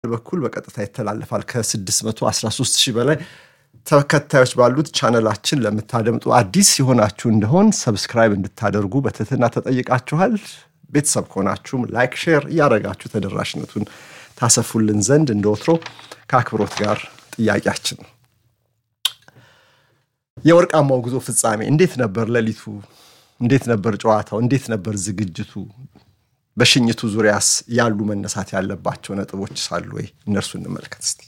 በኩል በቀጥታ ይተላለፋል። ከ613 ሺህ በላይ ተከታዮች ባሉት ቻነላችን ለምታደምጡ አዲስ የሆናችሁ እንደሆን ሰብስክራይብ እንድታደርጉ በትህትና ተጠይቃችኋል። ቤተሰብ ከሆናችሁም ላይክ፣ ሼር እያደረጋችሁ ተደራሽነቱን ታሰፉልን ዘንድ እንደ ወትሮ ከአክብሮት ጋር ጥያቄያችን ነው። የወርቃማው ጉዞ ፍጻሜ እንዴት ነበር? ሌሊቱ እንዴት ነበር? ጨዋታው እንዴት ነበር? ዝግጅቱ በሽኝቱ ዙሪያስ ያሉ መነሳት ያለባቸው ነጥቦች ሳሉ ወይ እነርሱ እንመልከት እስቲ።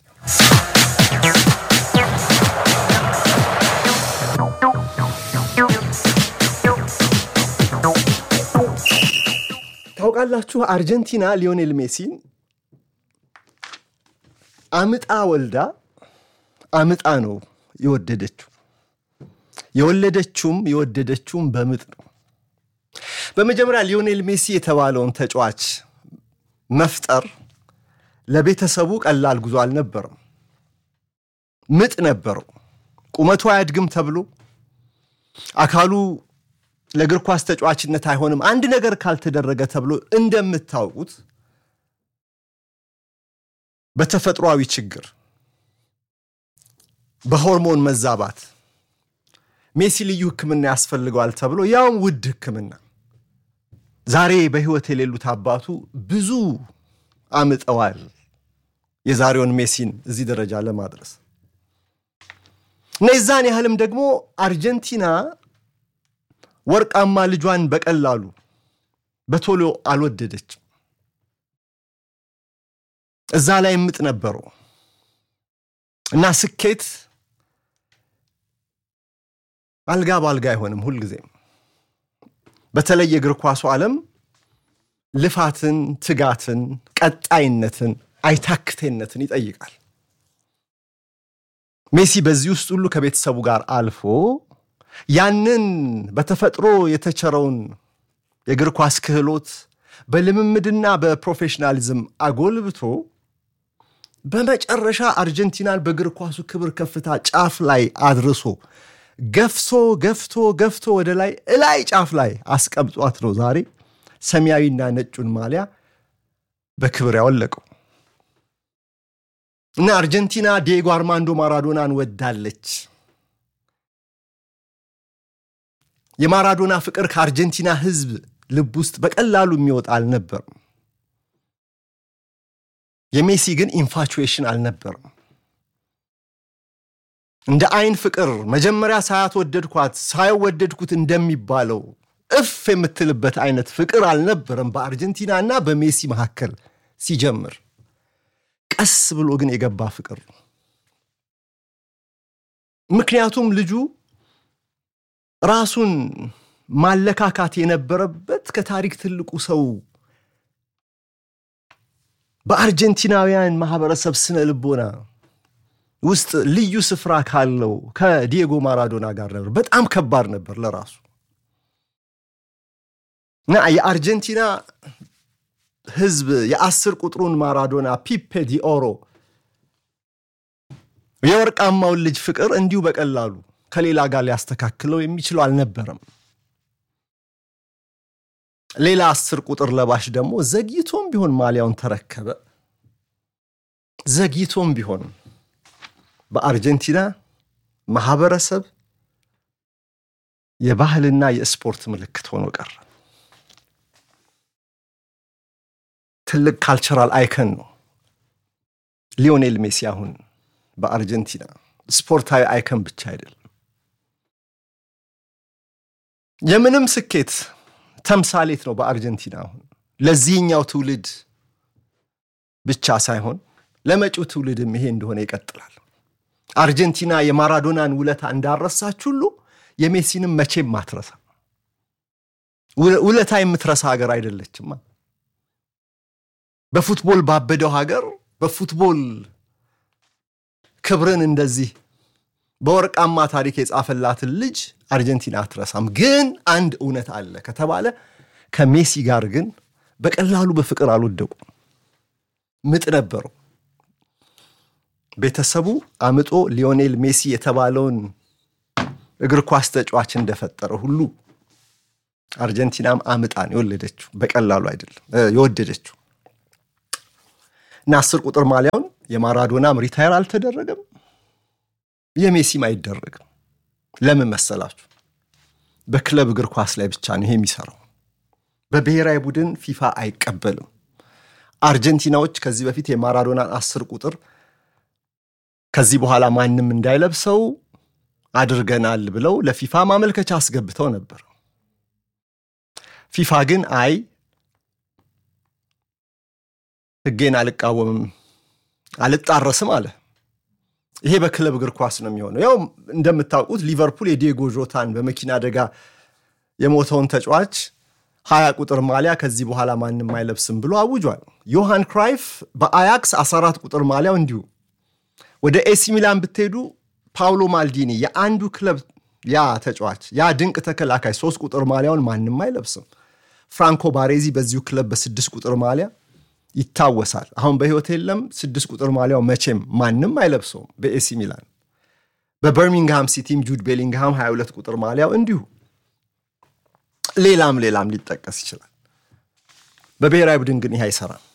ታውቃላችሁ አርጀንቲና ሊዮኔል ሜሲን አምጣ ወልዳ አምጣ ነው የወደደችው። የወለደችውም የወደደችውም በምጥ ነው። በመጀመሪያ ሊዮኔል ሜሲ የተባለውን ተጫዋች መፍጠር ለቤተሰቡ ቀላል ጉዞ አልነበረም። ምጥ ነበረው። ቁመቱ አያድግም ተብሎ አካሉ ለእግር ኳስ ተጫዋችነት አይሆንም አንድ ነገር ካልተደረገ ተብሎ እንደምታውቁት በተፈጥሯዊ ችግር፣ በሆርሞን መዛባት ሜሲ ልዩ ሕክምና ያስፈልገዋል ተብሎ ያውም ውድ ሕክምና ዛሬ በሕይወት የሌሉት አባቱ ብዙ አምጠዋል የዛሬውን ሜሲን እዚህ ደረጃ ለማድረስ እና የዛን ያህልም ደግሞ አርጀንቲና ወርቃማ ልጇን በቀላሉ በቶሎ አልወደደችም። እዛ ላይ ምጥ ነበረው እና ስኬት አልጋ በአልጋ አይሆንም። ሁልጊዜም በተለይ የእግር ኳሱ ዓለም ልፋትን፣ ትጋትን፣ ቀጣይነትን፣ አይታክቴነትን ይጠይቃል። ሜሲ በዚህ ውስጥ ሁሉ ከቤተሰቡ ጋር አልፎ ያንን በተፈጥሮ የተቸረውን የእግር ኳስ ክህሎት በልምምድና በፕሮፌሽናሊዝም አጎልብቶ በመጨረሻ አርጀንቲናን በእግር ኳሱ ክብር ከፍታ ጫፍ ላይ አድርሶ ገፍቶ ገፍቶ ገፍቶ ወደ ላይ እላይ ጫፍ ላይ አስቀምጧት ነው ዛሬ ሰማያዊና ነጩን ማሊያ በክብር ያወለቀው እና አርጀንቲና ዲየጎ አርማንዶ ማራዶናን ወዳለች። የማራዶና ፍቅር ከአርጀንቲና ሕዝብ ልብ ውስጥ በቀላሉ የሚወጣ አልነበርም። የሜሲ ግን ኢንፋቹዌሽን አልነበርም። እንደ አይን ፍቅር መጀመሪያ ሳያት ወደድኳት ሳይወደድኩት እንደሚባለው እፍ የምትልበት አይነት ፍቅር አልነበረም በአርጀንቲና እና በሜሲ መካከል ሲጀምር፣ ቀስ ብሎ ግን የገባ ፍቅር ነው። ምክንያቱም ልጁ ራሱን ማለካካት የነበረበት ከታሪክ ትልቁ ሰው በአርጀንቲናውያን ማህበረሰብ ስነ ልቦና ውስጥ ልዩ ስፍራ ካለው ከዲየጎ ማራዶና ጋር ነበር። በጣም ከባድ ነበር ለራሱ እና የአርጀንቲና ሕዝብ የአስር ቁጥሩን ማራዶና ፒፔ ዲኦሮ የወርቃማውን ልጅ ፍቅር እንዲሁ በቀላሉ ከሌላ ጋር ሊያስተካክለው የሚችለው አልነበረም። ሌላ አስር ቁጥር ለባሽ ደግሞ ዘግይቶም ቢሆን ማሊያውን ተረከበ። ዘግይቶም ቢሆን በአርጀንቲና ማህበረሰብ የባህልና የስፖርት ምልክት ሆኖ ቀረ። ትልቅ ካልቸራል አይከን ነው ሊዮኔል ሜሲ አሁን በአርጀንቲና ስፖርታዊ አይከን ብቻ አይደለም፣ የምንም ስኬት ተምሳሌት ነው በአርጀንቲና አሁን ለዚህኛው ትውልድ ብቻ ሳይሆን ለመጪው ትውልድም ይሄ እንደሆነ ይቀጥላል። አርጀንቲና የማራዶናን ውለታ እንዳረሳች ሁሉ የሜሲንም መቼም አትረሳ። ውለታ የምትረሳ ሀገር አይደለችማ። በፉትቦል ባበደው ሀገር በፉትቦል ክብርን እንደዚህ በወርቃማ ታሪክ የጻፈላትን ልጅ አርጀንቲና አትረሳም። ግን አንድ እውነት አለ ከተባለ ከሜሲ ጋር ግን በቀላሉ በፍቅር አልወደቁም። ምጥ ነበረው። ቤተሰቡ አምጦ ሊዮኔል ሜሲ የተባለውን እግር ኳስ ተጫዋች እንደፈጠረ ሁሉ አርጀንቲናም አምጣን የወለደችው በቀላሉ አይደለም የወደደችው። እና አስር ቁጥር ማሊያውን የማራዶናም ሪታየር አልተደረገም፣ የሜሲም አይደረግም። ለምን መሰላችሁ? በክለብ እግር ኳስ ላይ ብቻ ነው ይሄ የሚሰራው። በብሔራዊ ቡድን ፊፋ አይቀበልም። አርጀንቲናዎች ከዚህ በፊት የማራዶናን አስር ቁጥር ከዚህ በኋላ ማንም እንዳይለብሰው አድርገናል ብለው ለፊፋ ማመልከቻ አስገብተው ነበር። ፊፋ ግን አይ ሕጌን አልቃወምም አልጣረስም አለ። ይሄ በክለብ እግር ኳስ ነው የሚሆነው። ያው እንደምታውቁት ሊቨርፑል የዲየጎ ጆታን በመኪና አደጋ የሞተውን ተጫዋች ሀያ ቁጥር ማሊያ ከዚህ በኋላ ማንም አይለብስም ብሎ አውጇል። ዮሃን ክራይፍ በአያክስ 14 ቁጥር ማሊያው እንዲሁ። ወደ ኤሲ ሚላን ብትሄዱ ፓውሎ ማልዲኒ የአንዱ ክለብ ያ ተጫዋች ያ ድንቅ ተከላካይ ሶስት ቁጥር ማሊያውን ማንም አይለብስም። ፍራንኮ ባሬዚ በዚሁ ክለብ በስድስት ቁጥር ማሊያ ይታወሳል። አሁን በሕይወት የለም። ስድስት ቁጥር ማሊያው መቼም ማንም አይለብሰውም በኤሲ ሚላን። በበርሚንግሃም ሲቲም ጁድ ቤሊንግሃም 22 ቁጥር ማሊያው እንዲሁ። ሌላም ሌላም ሊጠቀስ ይችላል። በብሔራዊ ቡድን ግን ይህ አይሰራም።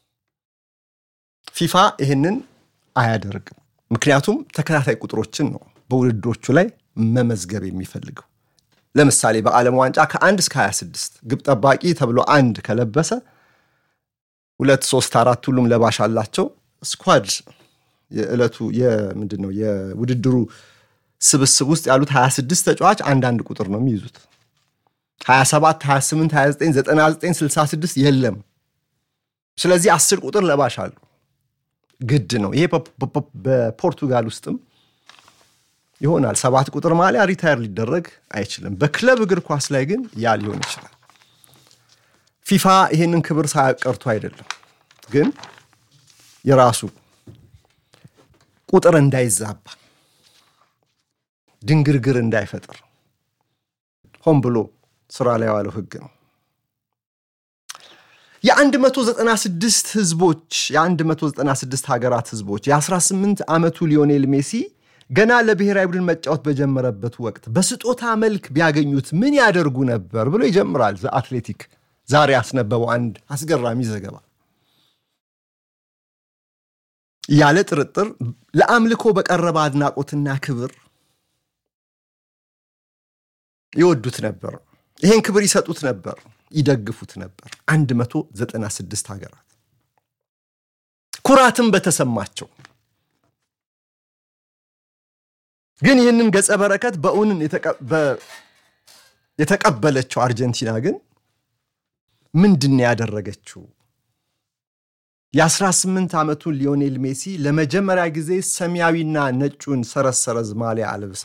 ፊፋ ይህንን አያደርግም። ምክንያቱም ተከታታይ ቁጥሮችን ነው በውድድሮቹ ላይ መመዝገብ የሚፈልገው። ለምሳሌ በዓለም ዋንጫ ከአንድ እስከ 26 ግብ ጠባቂ ተብሎ አንድ ከለበሰ ሁለት ሶስት አራት ሁሉም ለባሽ አላቸው። ስኳድ የዕለቱ ምንድን ነው የውድድሩ ስብስብ ውስጥ ያሉት 26 ተጫዋች አንዳንድ ቁጥር ነው የሚይዙት። 27፣ 28፣ 29፣ 99፣ 66 የለም። ስለዚህ አስር ቁጥር ለባሽ አሉ። ግድ ነው ይሄ። በፖርቱጋል ውስጥም ይሆናል። ሰባት ቁጥር ማሊያ ሪታየር ሊደረግ አይችልም። በክለብ እግር ኳስ ላይ ግን ያ ሊሆን ይችላል። ፊፋ ይህንን ክብር ሳያቀርቱ አይደለም፣ ግን የራሱ ቁጥር እንዳይዛባ ድንግርግር እንዳይፈጥር ሆን ብሎ ስራ ላይ የዋለው ሕግ ነው። የ196 ህዝቦች የ196 ሀገራት ህዝቦች የ18 ዓመቱ ሊዮኔል ሜሲ ገና ለብሔራዊ ቡድን መጫወት በጀመረበት ወቅት በስጦታ መልክ ቢያገኙት ምን ያደርጉ ነበር ብሎ ይጀምራል ዘአትሌቲክ ዛሬ ያስነበበው አንድ አስገራሚ ዘገባ። ያለ ጥርጥር ለአምልኮ በቀረበ አድናቆትና ክብር ይወዱት ነበር። ይሄን ክብር ይሰጡት ነበር፣ ይደግፉት ነበር። 196 ሀገራት ኩራትም በተሰማቸው ግን ይህንን ገጸ በረከት በእውንን የተቀበለችው አርጀንቲና ግን ምንድን ያደረገችው? የ18 ዓመቱን ሊዮኔል ሜሲ ለመጀመሪያ ጊዜ ሰማያዊና ነጩን ሰረሰረዝ ማሊያ አልብሳ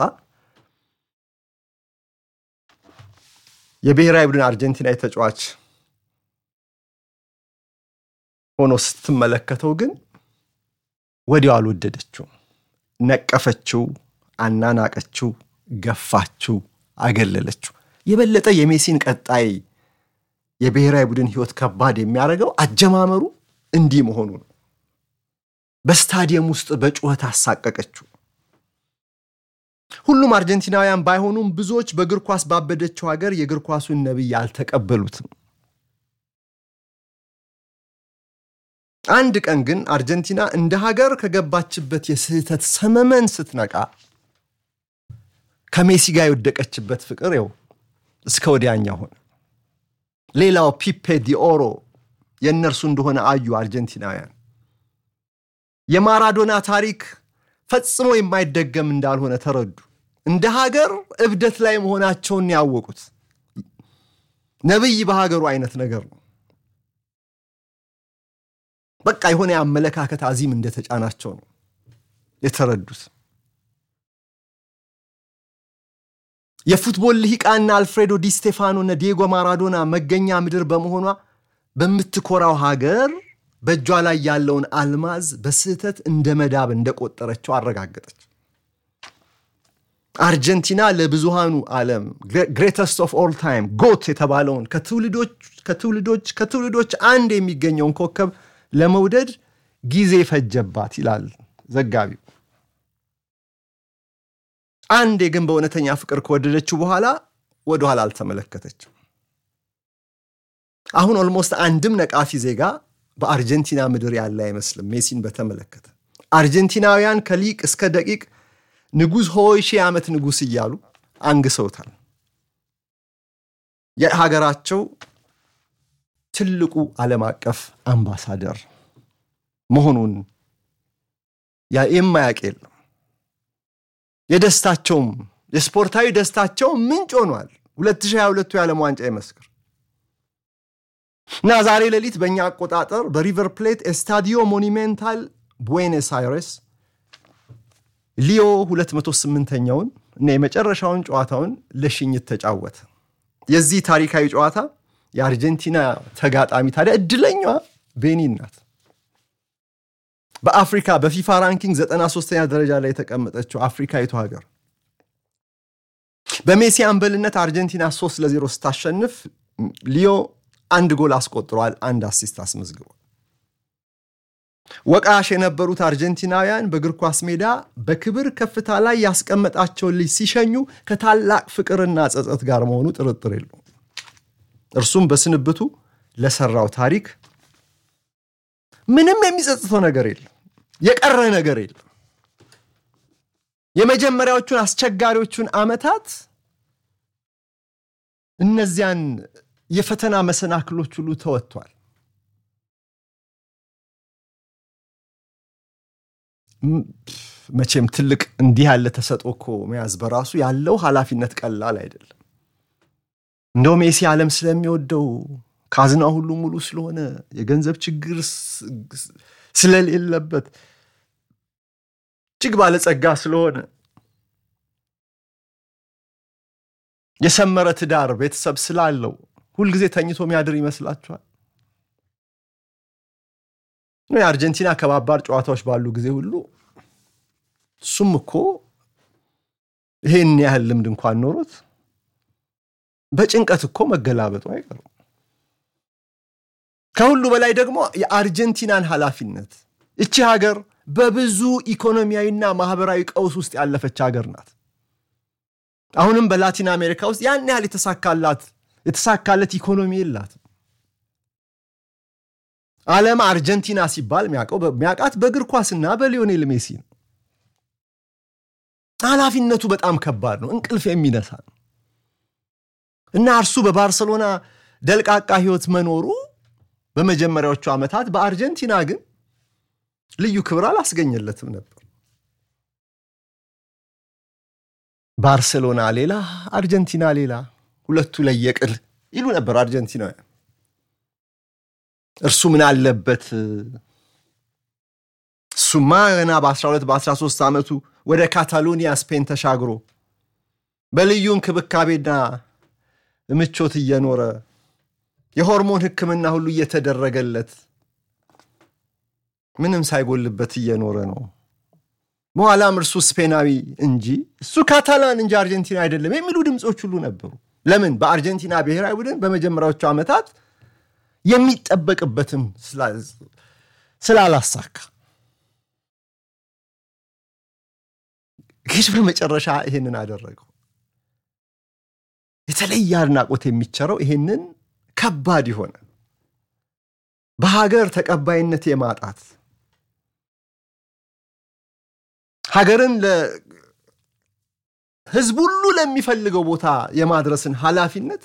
የብሔራዊ ቡድን አርጀንቲናዊ ተጫዋች ሆኖ ስትመለከተው ግን ወዲያው አልወደደችው። ነቀፈችው፣ አናናቀችው፣ ገፋችው፣ አገለለችው። የበለጠ የሜሲን ቀጣይ የብሔራዊ ቡድን ሕይወት ከባድ የሚያደርገው አጀማመሩ እንዲህ መሆኑ ነው። በስታዲየም ውስጥ በጩኸት አሳቀቀችው። ሁሉም አርጀንቲናውያን ባይሆኑም ብዙዎች በእግር ኳስ ባበደችው ሀገር የእግር ኳሱን ነቢይ አልተቀበሉትም። አንድ ቀን ግን አርጀንቲና እንደ ሀገር ከገባችበት የስህተት ሰመመን ስትነቃ ከሜሲ ጋር የወደቀችበት ፍቅር ው እስከ ወዲያኛ ሆነ። ሌላው ፒፔ ዲኦሮ የእነርሱ እንደሆነ አዩ አርጀንቲናውያን። የማራዶና ታሪክ ፈጽሞ የማይደገም እንዳልሆነ ተረዱ። እንደ ሀገር እብደት ላይ መሆናቸውን ያወቁት ነቢይ በሀገሩ አይነት ነገር ነው። በቃ የሆነ የአመለካከት አዚም እንደተጫናቸው ነው የተረዱት። የፉትቦል ልሂቃና አልፍሬዶ ዲ ስቴፋኖ እና ዲየጎ ማራዶና መገኛ ምድር በመሆኗ በምትኮራው ሀገር በእጇ ላይ ያለውን አልማዝ በስህተት እንደ መዳብ እንደቆጠረችው አረጋገጠች። አርጀንቲና ለብዙሃኑ ዓለም ግሬተስት ኦፍ ኦል ታይም ጎት የተባለውን ከትውልዶች ከትውልዶች ከትውልዶች አንድ የሚገኘውን ኮከብ ለመውደድ ጊዜ ፈጀባት ይላል ዘጋቢው። አንዴ ግን በእውነተኛ ፍቅር ከወደደችው በኋላ ወደኋላ አልተመለከተችም። አሁን ኦልሞስት አንድም ነቃፊ ዜጋ በአርጀንቲና ምድር ያለ አይመስልም። ሜሲን በተመለከተ አርጀንቲናውያን ከሊቅ እስከ ደቂቅ ንጉሥ ሆይ ሺህ ዓመት ንጉሥ እያሉ አንግሰውታል። የሀገራቸው ትልቁ ዓለም አቀፍ አምባሳደር መሆኑን የማያውቅ የለም። የደስታቸውም የስፖርታዊ ደስታቸው ምንጭ ሆኗል። 2022 የዓለም ዋንጫ ይመስክር እና ዛሬ ሌሊት በእኛ አቆጣጠር በሪቨር ፕሌት ኤስታዲዮ ሞኒሜንታል ቡዌኖስ አይሬስ ሊዮ 208ኛውን እና የመጨረሻውን ጨዋታውን ለሽኝት ተጫወተ። የዚህ ታሪካዊ ጨዋታ የአርጀንቲና ተጋጣሚ ታዲያ እድለኛዋ ቤኒን ናት። በአፍሪካ በፊፋ ራንኪንግ 93ኛ ደረጃ ላይ የተቀመጠችው አፍሪካዊቱ ሀገር በሜሲ አምበልነት አርጀንቲና 3 ለ0 ስታሸንፍ ሊዮ አንድ ጎል አስቆጥሯል፣ አንድ አሲስት አስመዝግቧል። ወቃሽ የነበሩት አርጀንቲናውያን በእግር ኳስ ሜዳ በክብር ከፍታ ላይ ያስቀመጣቸውን ልጅ ሲሸኙ ከታላቅ ፍቅርና ጸጸት ጋር መሆኑ ጥርጥር የለውም። እርሱም በስንብቱ ለሰራው ታሪክ ምንም የሚጸጽተው ነገር የለም፣ የቀረ ነገር የለም። የመጀመሪያዎቹን አስቸጋሪዎቹን ዓመታት እነዚያን የፈተና መሰናክሎች ሁሉ ተወጥቷል። መቼም ትልቅ እንዲህ ያለ ተሰጥኦ እኮ መያዝ በራሱ ያለው ኃላፊነት ቀላል አይደለም። እንደው ሜሲ ዓለም ስለሚወደው ካዝና ሁሉ ሙሉ ስለሆነ የገንዘብ ችግር ስለሌለበት እጅግ ባለጸጋ ስለሆነ የሰመረ ትዳር ቤተሰብ ስላለው ሁልጊዜ ተኝቶ የሚያድር ይመስላችኋል? የአርጀንቲና ከባባድ ጨዋታዎች ባሉ ጊዜ ሁሉ እሱም እኮ ይሄን ያህል ልምድ እንኳን ኖሮት በጭንቀት እኮ መገላበጡ አይቀርም። ከሁሉ በላይ ደግሞ የአርጀንቲናን ኃላፊነት እቺ ሀገር በብዙ ኢኮኖሚያዊና ማህበራዊ ቀውስ ውስጥ ያለፈች ሀገር ናት። አሁንም በላቲን አሜሪካ ውስጥ ያን ያህል የተሳካላት የተሳካለት ኢኮኖሚ የላትም። ዓለም አርጀንቲና ሲባል የሚያውቃት በእግር ኳስና በሊዮኔል ሜሲ ነው። ኃላፊነቱ በጣም ከባድ ነው፣ እንቅልፍ የሚነሳ ነው እና እርሱ በባርሰሎና ደልቃቃ ህይወት መኖሩ በመጀመሪያዎቹ ዓመታት በአርጀንቲና ግን ልዩ ክብር አላስገኘለትም ነበር። ባርሴሎና ሌላ፣ አርጀንቲና ሌላ፣ ሁለቱ ለየቅል ይሉ ነበር አርጀንቲናውያን። እርሱ ምን አለበት? እሱማ ገና በ12 በ13 ዓመቱ ወደ ካታሎኒያ ስፔን ተሻግሮ በልዩ እንክብካቤና ምቾት እየኖረ የሆርሞን ሕክምና ሁሉ እየተደረገለት ምንም ሳይጎልበት እየኖረ ነው። በኋላም እርሱ ስፔናዊ እንጂ እሱ ካታላን እንጂ አርጀንቲና አይደለም የሚሉ ድምፆች ሁሉ ነበሩ። ለምን? በአርጀንቲና ብሔራዊ ቡድን በመጀመሪያዎቹ ዓመታት የሚጠበቅበትም ስላላሳካ ግን በመጨረሻ ይሄንን አደረገው። የተለየ አድናቆት የሚቸረው ይሄንን ከባድ የሆነ በሀገር ተቀባይነት የማጣት ሀገርን ለህዝብ ሁሉ ለሚፈልገው ቦታ የማድረስን ኃላፊነት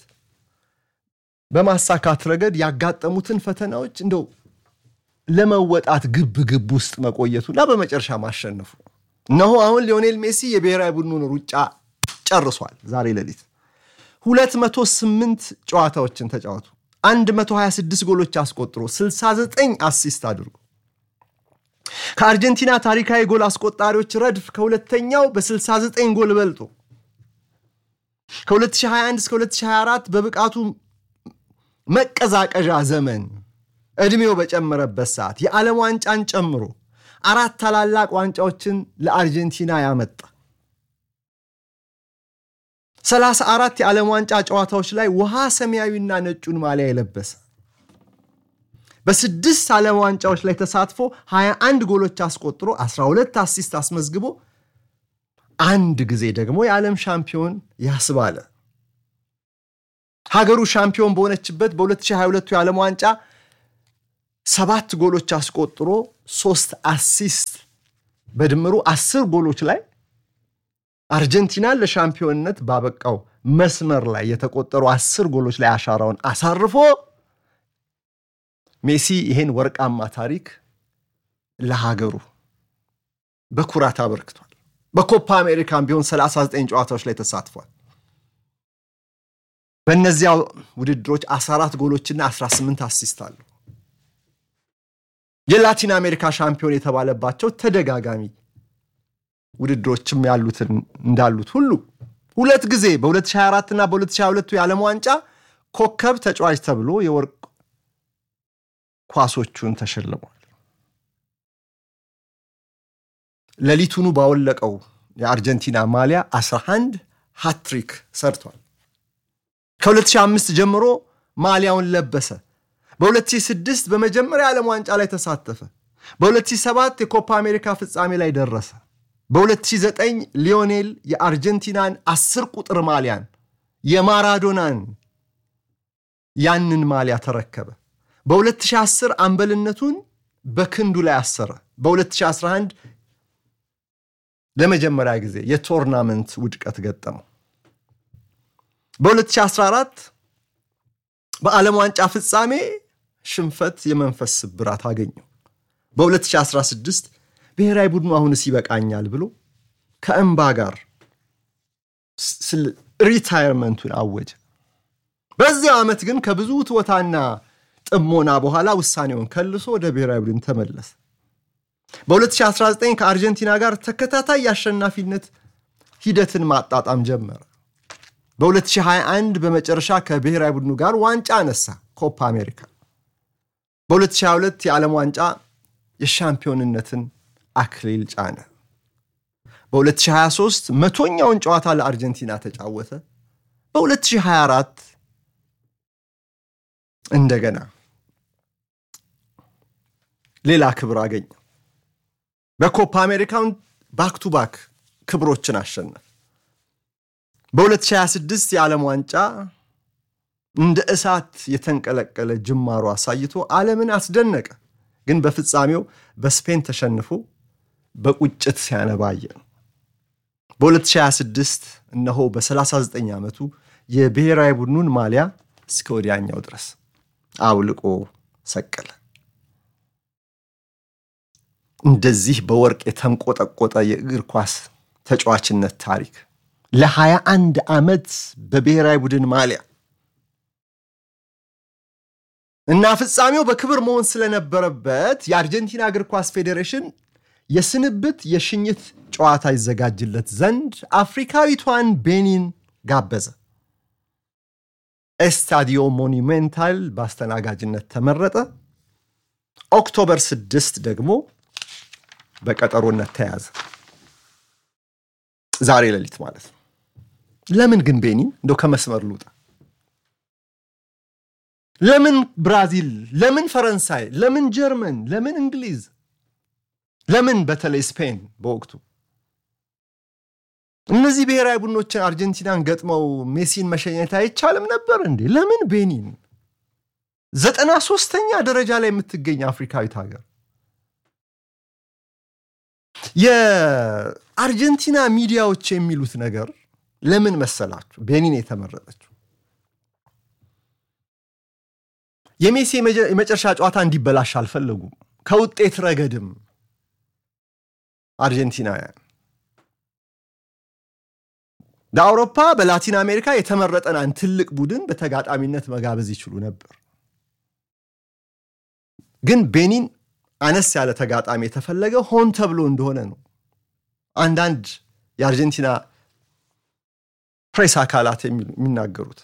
በማሳካት ረገድ ያጋጠሙትን ፈተናዎች እንደው ለመወጣት ግብ ግብ ውስጥ መቆየቱና በመጨረሻ ማሸነፉ እነሆ አሁን ሊዮኔል ሜሲ የብሔራዊ ቡድኑን ሩጫ ጨርሷል። ዛሬ ሌሊት 208 ጨዋታዎችን ተጫወቱ 126 ጎሎች አስቆጥሮ 69 አሲስት አድርጎ ከአርጀንቲና ታሪካዊ ጎል አስቆጣሪዎች ረድፍ ከሁለተኛው በ69 ጎል በልጦ ከ2021 እስከ 2024 በብቃቱ መቀዛቀዣ ዘመን ዕድሜው በጨመረበት ሰዓት የዓለም ዋንጫን ጨምሮ አራት ታላላቅ ዋንጫዎችን ለአርጀንቲና ያመጣ 34 የዓለም ዋንጫ ጨዋታዎች ላይ ውሃ ሰማያዊና ነጩን ማሊያ የለበሰ በስድስት ዓለም ዋንጫዎች ላይ ተሳትፎ 21 ጎሎች አስቆጥሮ 12 አሲስት አስመዝግቦ አንድ ጊዜ ደግሞ የዓለም ሻምፒዮን ያስባለ ሀገሩ ሻምፒዮን በሆነችበት በ2022 የዓለም ዋንጫ ሰባት ጎሎች አስቆጥሮ ሶስት አሲስት በድምሩ አስር ጎሎች ላይ አርጀንቲናን ለሻምፒዮንነት ባበቃው መስመር ላይ የተቆጠሩ አስር ጎሎች ላይ አሻራውን አሳርፎ ሜሲ ይሄን ወርቃማ ታሪክ ለሀገሩ በኩራት አበርክቷል። በኮፓ አሜሪካን ቢሆን 39 ጨዋታዎች ላይ ተሳትፏል። በእነዚያ ውድድሮች 14 ጎሎችና 18 አሲስት አሉ። የላቲን አሜሪካ ሻምፒዮን የተባለባቸው ተደጋጋሚ ውድድሮችም ያሉትን እንዳሉት ሁሉ ሁለት ጊዜ በ2024 እና በ2022 የዓለም ዋንጫ ኮከብ ተጫዋች ተብሎ የወርቅ ኳሶቹን ተሸልሟል። ሌሊቱኑ ባወለቀው የአርጀንቲና ማሊያ 11 ሃትሪክ ሰርቷል። ከ2005 ጀምሮ ማሊያውን ለበሰ። በ2006 በመጀመሪያ የዓለም ዋንጫ ላይ ተሳተፈ። በ2007 የኮፓ አሜሪካ ፍጻሜ ላይ ደረሰ። በ2009 ሊዮኔል የአርጀንቲናን አስር ቁጥር ማሊያን የማራዶናን ያንን ማሊያ ተረከበ። በ2010 አምበልነቱን በክንዱ ላይ አሰረ። በ2011 ለመጀመሪያ ጊዜ የቶርናመንት ውድቀት ገጠመው። በ2014 በዓለም ዋንጫ ፍጻሜ ሽንፈት የመንፈስ ስብራት አገኘው። በ2016 ብሔራዊ ቡድኑ አሁንስ ይበቃኛል ብሎ ከእምባ ጋር ሪታየርመንቱን አወጀ። በዚያው ዓመት ግን ከብዙ ትወታና ጥሞና በኋላ ውሳኔውን ከልሶ ወደ ብሔራዊ ቡድን ተመለሰ። በ2019 ከአርጀንቲና ጋር ተከታታይ የአሸናፊነት ሂደትን ማጣጣም ጀመረ። በ2021 በመጨረሻ ከብሔራዊ ቡድኑ ጋር ዋንጫ አነሳ፣ ኮፓ አሜሪካ። በ2022 የዓለም ዋንጫ የሻምፒዮንነትን አክሊል ጫነ። በ2023 መቶኛውን ጨዋታ ለአርጀንቲና ተጫወተ። በ2024 እንደገና ሌላ ክብር አገኘ። በኮፓ አሜሪካውን ባክ ቱ ባክ ክብሮችን አሸነፈ። በ2026 የዓለም ዋንጫ እንደ እሳት የተንቀለቀለ ጅማሮ አሳይቶ ዓለምን አስደነቀ። ግን በፍጻሜው በስፔን ተሸንፎ በቁጭት ሲያነባየ ነው። በ2026 እነሆ በ39 ዓመቱ የብሔራዊ ቡድኑን ማሊያ እስከ ወዲያኛው ድረስ አውልቆ ሰቀለ። እንደዚህ በወርቅ የተንቆጠቆጠ የእግር ኳስ ተጫዋችነት ታሪክ ለ21 ዓመት በብሔራዊ ቡድን ማሊያ እና ፍጻሜው በክብር መሆን ስለነበረበት የአርጀንቲና እግር ኳስ ፌዴሬሽን የስንብት የሽኝት ጨዋታ ይዘጋጅለት ዘንድ አፍሪካዊቷን ቤኒን ጋበዘ። ኤስታዲዮ ሞኒሜንታል በአስተናጋጅነት ተመረጠ። ኦክቶበር ስድስት ደግሞ በቀጠሮነት ተያዘ። ዛሬ ሌሊት ማለት ነው። ለምን ግን ቤኒን እንደው ከመስመር ልውጣ? ለምን ብራዚል? ለምን ፈረንሳይ? ለምን ጀርመን? ለምን እንግሊዝ? ለምን በተለይ ስፔን በወቅቱ እነዚህ ብሔራዊ ቡድኖችን አርጀንቲናን ገጥመው ሜሲን መሸኘት አይቻልም ነበር እንዴ? ለምን ቤኒን? ዘጠና ሶስተኛ ደረጃ ላይ የምትገኝ አፍሪካዊት ሀገር የአርጀንቲና ሚዲያዎች የሚሉት ነገር ለምን መሰላችሁ ቤኒን የተመረጠችው? የሜሲ የመጨረሻ ጨዋታ እንዲበላሽ አልፈለጉም። ከውጤት ረገድም አርጀንቲናውያን በአውሮፓ በላቲን አሜሪካ የተመረጠን አንድ ትልቅ ቡድን በተጋጣሚነት መጋበዝ ይችሉ ነበር። ግን ቤኒን አነስ ያለ ተጋጣሚ የተፈለገ ሆን ተብሎ እንደሆነ ነው አንዳንድ የአርጀንቲና ፕሬስ አካላት የሚናገሩት።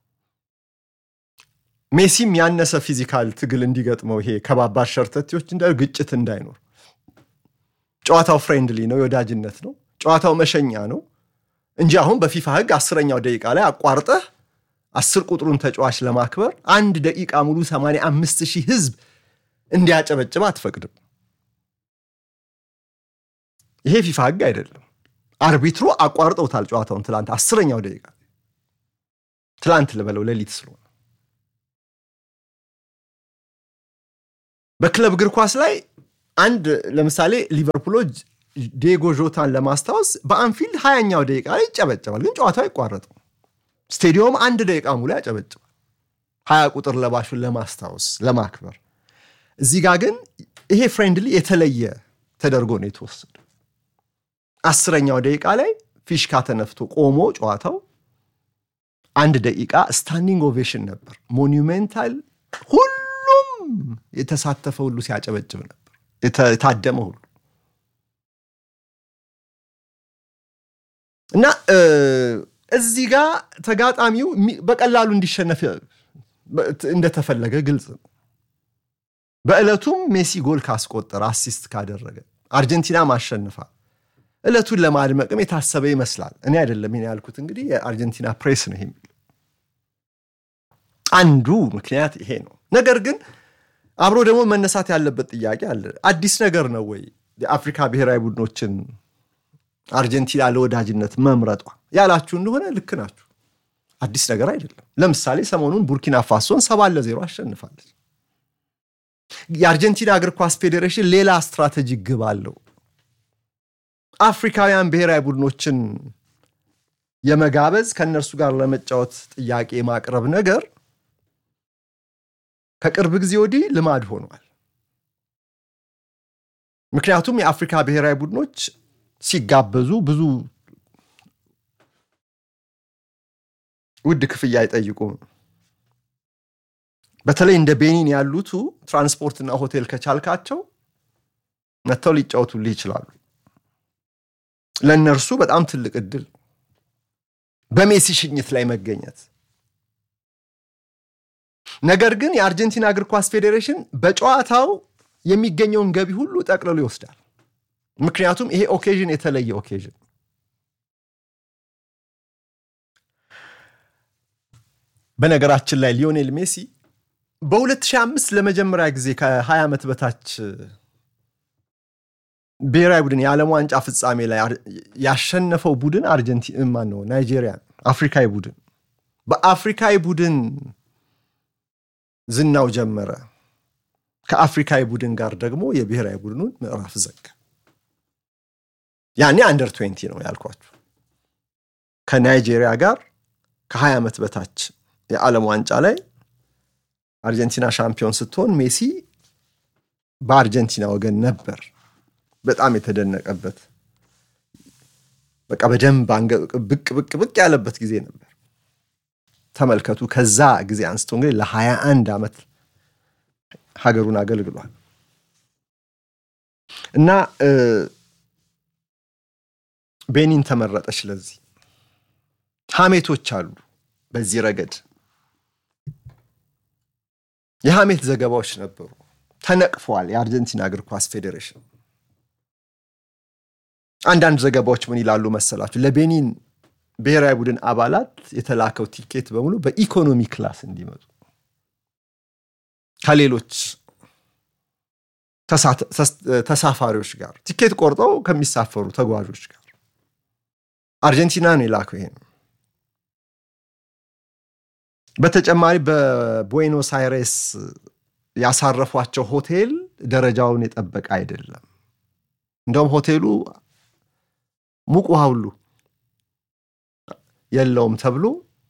ሜሲም ያነሰ ፊዚካል ትግል እንዲገጥመው ይሄ ከባባድ ሸርተቴዎች እንዳ ግጭት እንዳይኖር ጨዋታው ፍሬንድሊ ነው፣ የወዳጅነት ነው፣ ጨዋታው መሸኛ ነው እንጂ አሁን በፊፋ ሕግ አስረኛው ደቂቃ ላይ አቋርጠህ አስር ቁጥሩን ተጫዋች ለማክበር አንድ ደቂቃ ሙሉ 85 ሺህ ህዝብ እንዲያጨበጭብ አትፈቅድም። ይሄ ፊፋ ሕግ አይደለም። አርቢትሩ አቋርጠውታል ጨዋታውን ትላንት አስረኛው ደቂቃ ትላንት ልበለው ሌሊት ስለሆነ በክለብ እግር ኳስ ላይ አንድ ለምሳሌ ሊቨርፑሎች ዲየጎ ዦታን ለማስታወስ በአንፊልድ ሀያኛው ደቂቃ ላይ ይጨበጨባል፣ ግን ጨዋታው አይቋረጥም። ስቴዲየም አንድ ደቂቃ ሙሉ ያጨበጭባል፣ ሀያ ቁጥር ለባሹን ለማስታወስ ለማክበር። እዚህ ጋር ግን ይሄ ፍሬንድሊ የተለየ ተደርጎ ነው የተወሰደ። አስረኛው ደቂቃ ላይ ፊሽካ ተነፍቶ ቆሞ ጨዋታው አንድ ደቂቃ ስታንዲንግ ኦቬሽን ነበር። ሞኒሜንታል ሁሉም የተሳተፈ ሁሉ ሲያጨበጭብ ነበር፣ የታደመ ሁሉ እና እዚህ ጋር ተጋጣሚው በቀላሉ እንዲሸነፍ እንደተፈለገ ግልጽ ነው። በዕለቱም ሜሲ ጎል ካስቆጠረ አሲስት ካደረገ አርጀንቲና ማሸንፋ ዕለቱን ለማድመቅም የታሰበ ይመስላል። እኔ አይደለም ይሄን ያልኩት፣ እንግዲህ የአርጀንቲና ፕሬስ ነው ይሄ የሚለው። አንዱ ምክንያት ይሄ ነው። ነገር ግን አብሮ ደግሞ መነሳት ያለበት ጥያቄ አለ። አዲስ ነገር ነው ወይ የአፍሪካ ብሔራዊ ቡድኖችን አርጀንቲና ለወዳጅነት መምረጧ ያላችሁ እንደሆነ ልክ ናችሁ። አዲስ ነገር አይደለም። ለምሳሌ ሰሞኑን ቡርኪና ፋሶን ሰባት ለዜሮ አሸንፋለች። የአርጀንቲና እግር ኳስ ፌዴሬሽን ሌላ ስትራቴጂ ግብ አለው። አፍሪካውያን ብሔራዊ ቡድኖችን የመጋበዝ ከእነርሱ ጋር ለመጫወት ጥያቄ የማቅረብ ነገር ከቅርብ ጊዜ ወዲህ ልማድ ሆኗል። ምክንያቱም የአፍሪካ ብሔራዊ ቡድኖች ሲጋበዙ ብዙ ውድ ክፍያ አይጠይቁም። በተለይ እንደ ቤኒን ያሉቱ ትራንስፖርትና ሆቴል ከቻልካቸው መጥተው ሊጫወቱልህ ይችላሉ። ለእነርሱ በጣም ትልቅ እድል በሜሲ ሽኝት ላይ መገኘት። ነገር ግን የአርጀንቲና እግር ኳስ ፌዴሬሽን በጨዋታው የሚገኘውን ገቢ ሁሉ ጠቅልሎ ይወስዳል። ምክንያቱም ይሄ ኦኬዥን የተለየ ኦኬዥን በነገራችን ላይ ሊዮኔል ሜሲ በ2005 ለመጀመሪያ ጊዜ ከ20 ዓመት በታች ብሔራዊ ቡድን የዓለም ዋንጫ ፍጻሜ ላይ ያሸነፈው ቡድን አርጀንቲና ማን ነው? ናይጄሪያ፣ አፍሪካዊ ቡድን። በአፍሪካዊ ቡድን ዝናው ጀመረ። ከአፍሪካዊ ቡድን ጋር ደግሞ የብሔራዊ ቡድኑን ምዕራፍ ዘጋ። ያኔ አንደር ትዌንቲ ነው ያልኳችሁ። ከናይጄሪያ ጋር ከ20 ዓመት በታች የዓለም ዋንጫ ላይ አርጀንቲና ሻምፒዮን ስትሆን ሜሲ በአርጀንቲና ወገን ነበር። በጣም የተደነቀበት በቃ በደንብ ብቅ ብቅ ብቅ ያለበት ጊዜ ነበር። ተመልከቱ። ከዛ ጊዜ አንስቶ እንግዲህ ለሀያ አንድ ዓመት ሀገሩን አገልግሏል እና ቤኒን ተመረጠች። ለዚህ ሐሜቶች አሉ። በዚህ ረገድ የሐሜት ዘገባዎች ነበሩ። ተነቅፈዋል። የአርጀንቲና እግር ኳስ ፌዴሬሽን አንዳንድ ዘገባዎች ምን ይላሉ መሰላችሁ? ለቤኒን ብሔራዊ ቡድን አባላት የተላከው ቲኬት በሙሉ በኢኮኖሚ ክላስ እንዲመጡ ከሌሎች ተሳፋሪዎች ጋር ቲኬት ቆርጠው ከሚሳፈሩ ተጓዦች ጋር አርጀንቲና ነው የላከው። ይሄ ነው። በተጨማሪ በቡዌኖስ አይሬስ ያሳረፏቸው ሆቴል ደረጃውን የጠበቀ አይደለም። እንደውም ሆቴሉ ሙቅ ውሃ ሁሉ የለውም ተብሎ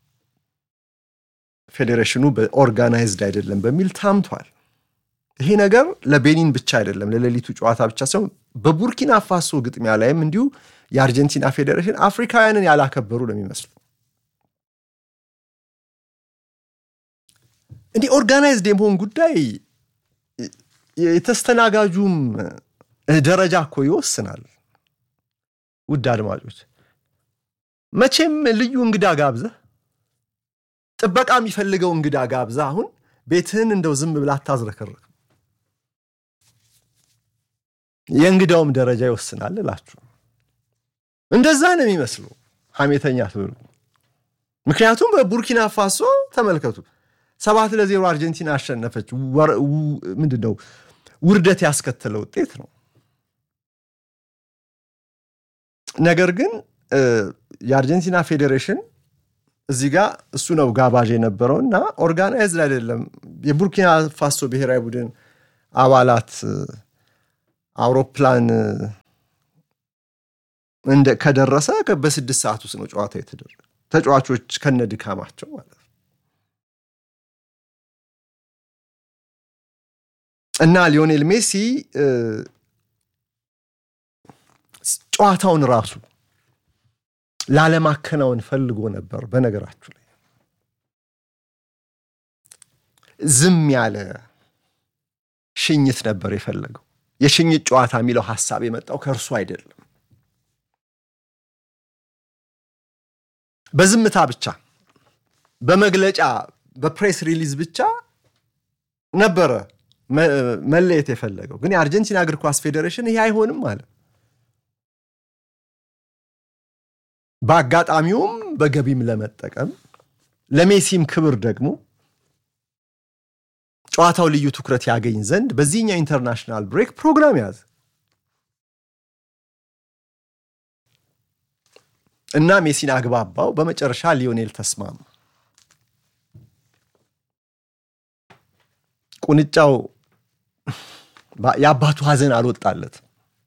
ፌዴሬሽኑ በኦርጋናይዝድ አይደለም በሚል ታምቷል። ይሄ ነገር ለቤኒን ብቻ አይደለም፣ ለሌሊቱ ጨዋታ ብቻ ሳይሆን በቡርኪና ፋሶ ግጥሚያ ላይም እንዲሁ የአርጀንቲና ፌዴሬሽን አፍሪካውያንን ያላከበሩ ነው የሚመስሉ። እንዲህ ኦርጋናይዝድ የመሆን ጉዳይ የተስተናጋጁም ደረጃ እኮ ይወስናል። ውድ አድማጮች መቼም ልዩ እንግዳ ጋብዘህ ጥበቃ የሚፈልገው እንግዳ ጋብዘህ አሁን ቤትህን እንደው ዝም ብላ አታዝረከርክ። የእንግዳውም ደረጃ ይወስናል እላችሁ። እንደዛ ነው የሚመስለው ሐሜተኛ ትብሉ። ምክንያቱም በቡርኪና ፋሶ ተመልከቱ፣ ሰባት ለዜሮ አርጀንቲና አሸነፈች። ምንድን ነው ውርደት ያስከተለ ውጤት ነው። ነገር ግን የአርጀንቲና ፌዴሬሽን እዚህ ጋር እሱ ነው ጋባዥ የነበረው እና ኦርጋናይዝድ አይደለም። የቡርኪና ፋሶ ብሔራዊ ቡድን አባላት አውሮፕላን እንደ ከደረሰ በስድስት ሰዓት ውስጥ ነው ጨዋታ የተደረገ ተጫዋቾች ከነ ድካማቸው ማለት ነው። እና ሊዮኔል ሜሲ ጨዋታውን ራሱ ላለማከናወን ፈልጎ ነበር። በነገራችሁ ላይ ዝም ያለ ሽኝት ነበር የፈለገው። የሽኝት ጨዋታ የሚለው ሀሳብ የመጣው ከእርሱ አይደለም። በዝምታ ብቻ በመግለጫ በፕሬስ ሪሊዝ ብቻ ነበረ መለየት የፈለገው። ግን የአርጀንቲና እግር ኳስ ፌዴሬሽን ይሄ አይሆንም አለ። በአጋጣሚውም በገቢም ለመጠቀም ለሜሲም ክብር ደግሞ ጨዋታው ልዩ ትኩረት ያገኝ ዘንድ በዚህኛው ኢንተርናሽናል ብሬክ ፕሮግራም ያዘ እና ሜሲን አግባባው። በመጨረሻ ሊዮኔል ተስማማ። ቁንጫው የአባቱ ሐዘን አልወጣለትም።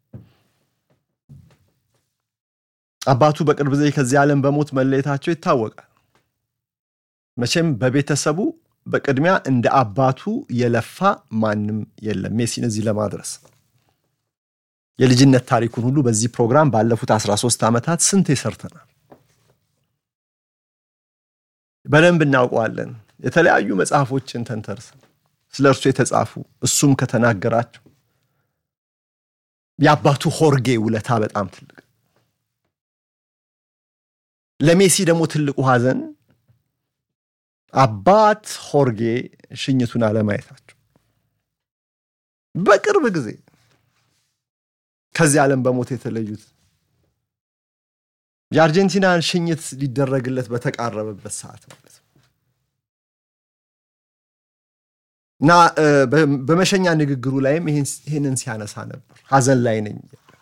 አባቱ በቅርብ ጊዜ ከዚህ ዓለም በሞት መለየታቸው ይታወቃል። መቼም በቤተሰቡ በቅድሚያ እንደ አባቱ የለፋ ማንም የለም ሜሲን እዚህ ለማድረስ። የልጅነት ታሪኩን ሁሉ በዚህ ፕሮግራም ባለፉት 13 ዓመታት ስንት ሰርተናል። በደንብ እናውቀዋለን። የተለያዩ መጽሐፎችን ተንተርሰን ስለ እርሱ የተጻፉ እሱም ከተናገራቸው የአባቱ ሆርጌ ውለታ በጣም ትልቅ ለሜሲ ደግሞ ትልቁ ሐዘን አባት ሆርጌ ሽኝቱን አለማየታቸው በቅርብ ጊዜ ከዚህ ዓለም በሞት የተለዩት የአርጀንቲናን ሽኝት ሊደረግለት በተቃረበበት ሰዓት ማለት ነው እና በመሸኛ ንግግሩ ላይም ይህንን ሲያነሳ ነበር። ሐዘን ላይ ነኝ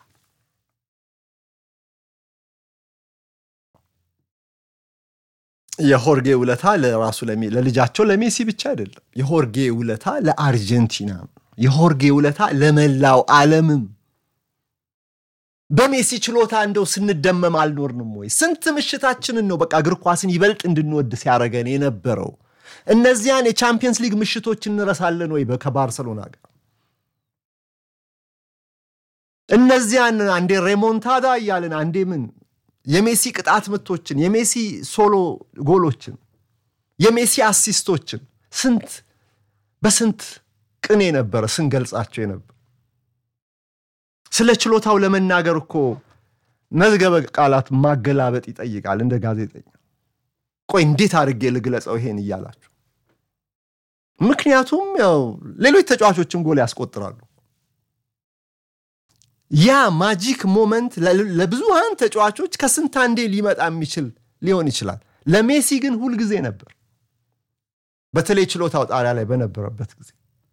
የሆርጌ ውለታ ለራሱ ለልጃቸው ለሜሲ ብቻ አይደለም። የሆርጌ ውለታ ለአርጀንቲና፣ የሆርጌ ውለታ ለመላው ዓለምም። በሜሲ ችሎታ እንደው ስንደመም አልኖርንም ወይ? ስንት ምሽታችንን ነው በቃ እግር ኳስን ይበልጥ እንድንወድ ሲያደርገን የነበረው። እነዚያን የቻምፒየንስ ሊግ ምሽቶች እንረሳለን ወይ? ከባርሰሎና ጋር እነዚያን አንዴ ሬሞንታዳ እያልን አንዴ ምን የሜሲ ቅጣት ምቶችን፣ የሜሲ ሶሎ ጎሎችን፣ የሜሲ አሲስቶችን ስንት በስንት ቅኔ ነበረ ስንገልጻቸው የነበር። ስለ ችሎታው ለመናገር እኮ መዝገበ ቃላት ማገላበጥ ይጠይቃል። እንደ ጋዜጠኛ ቆይ እንዴት አድርጌ ልግለጸው ይሄን እያላችሁ። ምክንያቱም ያው ሌሎች ተጫዋቾችም ጎል ያስቆጥራሉ። ያ ማጂክ ሞመንት ለብዙሃን ተጫዋቾች ከስንት አንዴ ሊመጣ የሚችል ሊሆን ይችላል። ለሜሲ ግን ሁልጊዜ ነበር፣ በተለይ ችሎታው ጣሪያ ላይ በነበረበት ጊዜ።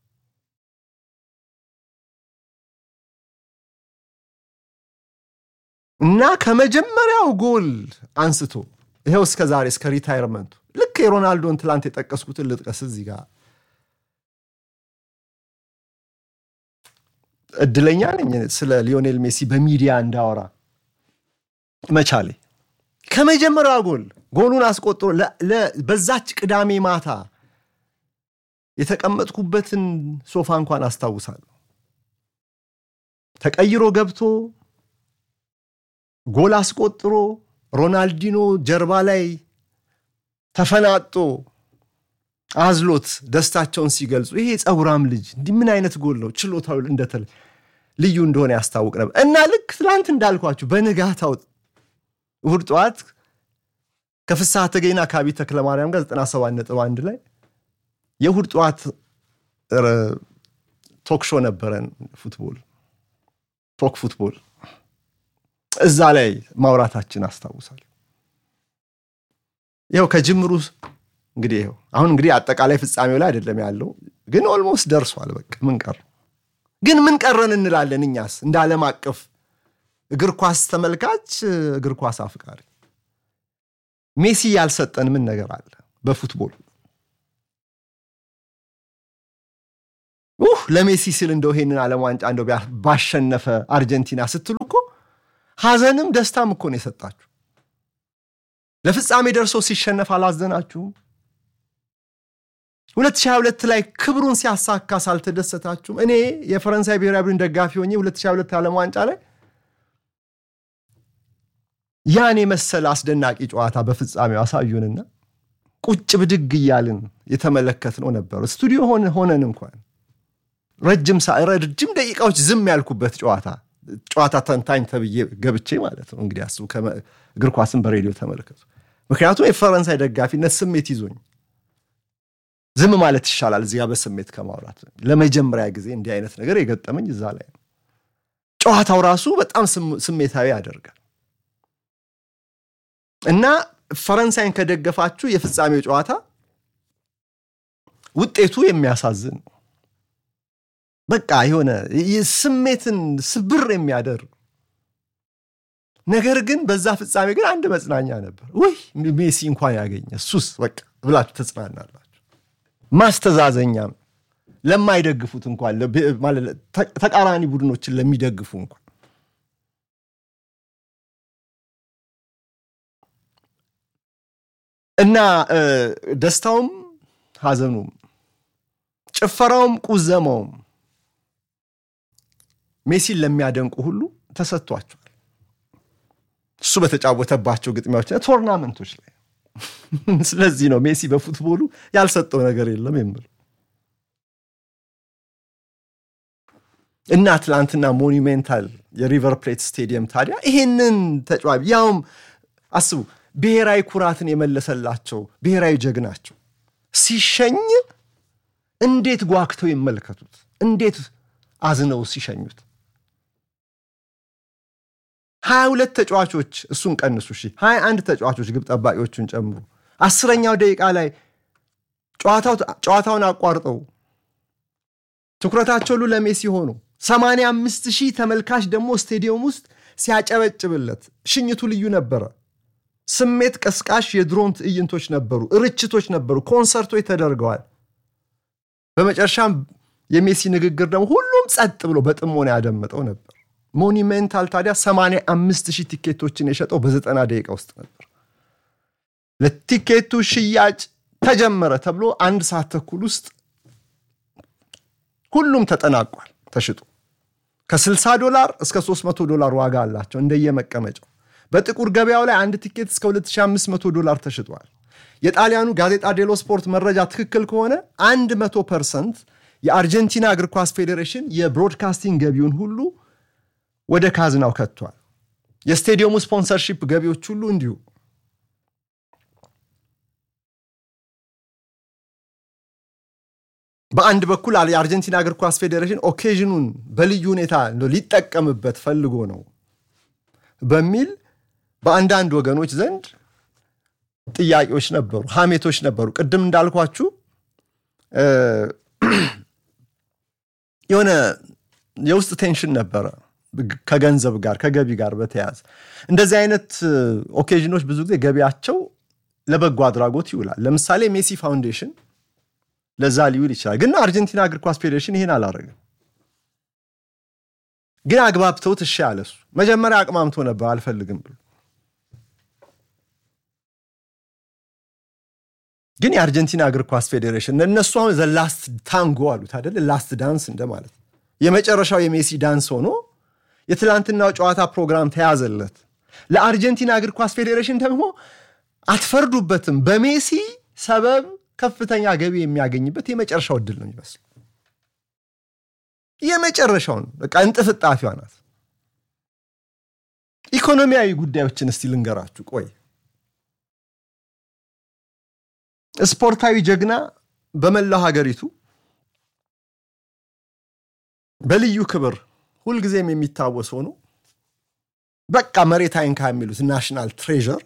እና ከመጀመሪያው ጎል አንስቶ ይኸው እስከ ዛሬ እስከ ሪታይርመንቱ ልክ የሮናልዶን ትላንት የጠቀስኩትን ልጥቀስ እዚህ ጋር እድለኛ ነኝ ስለ ሊዮኔል ሜሲ በሚዲያ እንዳወራ መቻሌ። ከመጀመሪያው ጎል ጎሉን አስቆጥሮ በዛች ቅዳሜ ማታ የተቀመጥኩበትን ሶፋ እንኳን አስታውሳለሁ። ተቀይሮ ገብቶ ጎል አስቆጥሮ ሮናልዲኖ ጀርባ ላይ ተፈናጦ አዝሎት ደስታቸውን ሲገልጹ ይሄ ፀጉራም ልጅ እንዲህ ምን አይነት ጎል ነው ችሎታው እንደተለ ልዩ እንደሆነ ያስታውቅ ነበር። እና ልክ ትላንት እንዳልኳችሁ በንጋታው እሑድ ጠዋት ከፍስሐ ተገኝና ከአቢ ተክለማርያም ጋር 97 ነጥብ አንድ ላይ የእሑድ ጠዋት ቶክሾ ነበረን ፉትቦል ቶክ ፉትቦል እዛ ላይ ማውራታችን አስታውሳል። ይኸው ከጅምሩ እንግዲህ ይኸው አሁን እንግዲህ አጠቃላይ ፍጻሜው ላይ አይደለም ያለው፣ ግን ኦልሞስት ደርሷል። በቃ ምን ቀረ ግን ምን ቀረን እንላለን እኛስ እንደ ዓለም አቀፍ እግር ኳስ ተመልካች፣ እግር ኳስ አፍቃሪ ሜሲ ያልሰጠን ምን ነገር አለ በፉትቦል? ኡህ ለሜሲ ስል እንደው ይሄንን ዓለም ዋንጫ እንደው ባሸነፈ አርጀንቲና ስትሉ እኮ ሐዘንም ደስታም እኮ ነው የሰጣችሁ። ለፍጻሜ ደርሶ ሲሸነፍ አላዘናችሁም? 2022 ላይ ክብሩን ሲያሳካ ሳልተደሰታችሁም? እኔ የፈረንሳይ ብሔራዊ ቡድን ደጋፊ ሆኜ 2022 ዓለም ዋንጫ ላይ ያን የመሰለ አስደናቂ ጨዋታ በፍጻሜው አሳዩንና ቁጭ ብድግ እያልን የተመለከትነው ነበሩ። ስቱዲዮ ሆነን እንኳን ረጅም ረጅም ደቂቃዎች ዝም ያልኩበት ጨዋታ ጨዋታ ተንታኝ ተብዬ ገብቼ ማለት ነው። እንግዲህ አስቡ፣ እግር ኳስን በሬዲዮ ተመለከቱ። ምክንያቱም የፈረንሳይ ደጋፊነት ስሜት ይዞኝ ዝም ማለት ይሻላል እዚያ በስሜት ከማውራት። ለመጀመሪያ ጊዜ እንዲህ አይነት ነገር የገጠመኝ እዛ ላይ ነው። ጨዋታው ራሱ በጣም ስሜታዊ ያደርጋል እና ፈረንሳይን ከደገፋችሁ የፍጻሜው ጨዋታ ውጤቱ የሚያሳዝን ነው። በቃ የሆነ ስሜትን ስብር የሚያደርግ ነገር ግን በዛ ፍጻሜ ግን አንድ መጽናኛ ነበር። ውይ ሜሲ እንኳን ያገኘ እሱስ በቃ ብላችሁ ተጽናናላችሁ። ማስተዛዘኛም ለማይደግፉት እንኳን ተቃራኒ ቡድኖችን ለሚደግፉ እንኳን እና ደስታውም ሐዘኑም ጭፈራውም ቁዘማውም ሜሲን ለሚያደንቁ ሁሉ ተሰጥቷቸዋል። እሱ በተጫወተባቸው ግጥሚያዎች ቶርናመንቶች ላይ። ስለዚህ ነው ሜሲ በፉትቦሉ ያልሰጠው ነገር የለም የምለው እና ትላንትና ሞኒሜንታል የሪቨር ፕሌት ስቴዲየም ታዲያ ይሄንን ተጫዋች ያውም አስቡ ብሔራዊ ኩራትን የመለሰላቸው ብሔራዊ ጀግናቸው ሲሸኝ እንዴት ጓግተው ይመልከቱት፣ እንዴት አዝነው ሲሸኙት። ሀያ ሁለት ተጫዋቾች እሱን ቀንሱ እሺ፣ ሀያ አንድ ተጫዋቾች ግብ ጠባቂዎቹን ጨምሮ አስረኛው ደቂቃ ላይ ጨዋታውን አቋርጠው ትኩረታቸው ሁሉ ለሜሲ ሆኑ። ሰማንያ አምስት ሺህ ተመልካች ደግሞ ስቴዲየም ውስጥ ሲያጨበጭብለት ሽኝቱ ልዩ ነበረ። ስሜት ቀስቃሽ የድሮን ትዕይንቶች ነበሩ፣ ርችቶች ነበሩ፣ ኮንሰርቶች ተደርገዋል። በመጨረሻም የሜሲ ንግግር ደግሞ ሁሉም ጸጥ ብሎ በጥሞና ያደመጠው ነበር። ሞኒሜንታል ታዲያ 85 ሺህ ቲኬቶችን የሸጠው በዘጠና ደቂቃ ውስጥ ነበር። ለቲኬቱ ሽያጭ ተጀመረ ተብሎ አንድ ሰዓት ተኩል ውስጥ ሁሉም ተጠናቋል ተሽጦ ከ60 ዶላር እስከ 300 ዶላር ዋጋ አላቸው እንደየመቀመጫው። በጥቁር ገበያው ላይ አንድ ቲኬት እስከ 2500 ዶላር ተሽጧል። የጣሊያኑ ጋዜጣ ዴሎ ስፖርት መረጃ ትክክል ከሆነ 100 ፐርሰንት የአርጀንቲና እግር ኳስ ፌዴሬሽን የብሮድካስቲንግ ገቢውን ሁሉ ወደ ካዝናው ከቷል። የስቴዲየሙ ስፖንሰርሺፕ ገቢዎች ሁሉ እንዲሁ። በአንድ በኩል የአርጀንቲና እግር ኳስ ፌዴሬሽን ኦኬዥኑን በልዩ ሁኔታ ሊጠቀምበት ፈልጎ ነው በሚል በአንዳንድ ወገኖች ዘንድ ጥያቄዎች ነበሩ፣ ሐሜቶች ነበሩ። ቅድም እንዳልኳችሁ የሆነ የውስጥ ቴንሽን ነበረ ከገንዘብ ጋር ከገቢ ጋር በተያያዘ እንደዚህ አይነት ኦኬዥኖች ብዙ ጊዜ ገቢያቸው ለበጎ አድራጎት ይውላል። ለምሳሌ ሜሲ ፋውንዴሽን ለዛ ሊውል ይችላል። ግን አርጀንቲና እግር ኳስ ፌዴሬሽን ይሄን አላደረግም። ግን አግባብተውት እሺ ያለ እሱ መጀመሪያ አቅማምቶ ነበር አልፈልግም ብሎ ግን የአርጀንቲና እግር ኳስ ፌዴሬሽን እነሱ አሁን ዘ ላስት ታንጎ አሉት አይደለ? ላስት ዳንስ እንደማለት የመጨረሻው የሜሲ ዳንስ ሆኖ የትላንትናው ጨዋታ ፕሮግራም ተያዘለት። ለአርጀንቲና እግር ኳስ ፌዴሬሽን ደግሞ አትፈርዱበትም፣ በሜሲ ሰበብ ከፍተኛ ገቢ የሚያገኝበት የመጨረሻው እድል ነው የሚመስለው። የመጨረሻውን በቃ እንጥፍጣፊዋ ናት። ኢኮኖሚያዊ ጉዳዮችን እስቲ ልንገራችሁ። ቆይ ስፖርታዊ ጀግና በመላው ሀገሪቱ በልዩ ክብር ሁልጊዜም የሚታወስ ሆኖ በቃ መሬት አይንካ የሚሉት ናሽናል ትሬዠር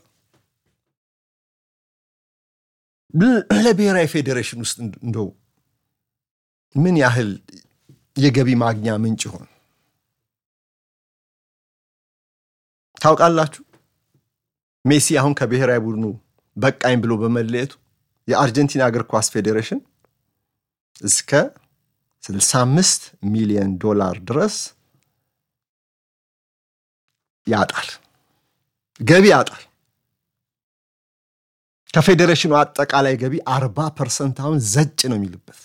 ለብሔራዊ ፌዴሬሽን ውስጥ እንደው ምን ያህል የገቢ ማግኛ ምንጭ ይሆን ታውቃላችሁ? ሜሲ አሁን ከብሔራዊ ቡድኑ በቃኝ ብሎ በመለየቱ የአርጀንቲና እግር ኳስ ፌዴሬሽን እስከ 65 ሚሊዮን ዶላር ድረስ ያጣል፣ ገቢ ያጣል። ከፌዴሬሽኑ አጠቃላይ ገቢ 40 ፐርሰንት አሁን ዘጭ ነው የሚልበት።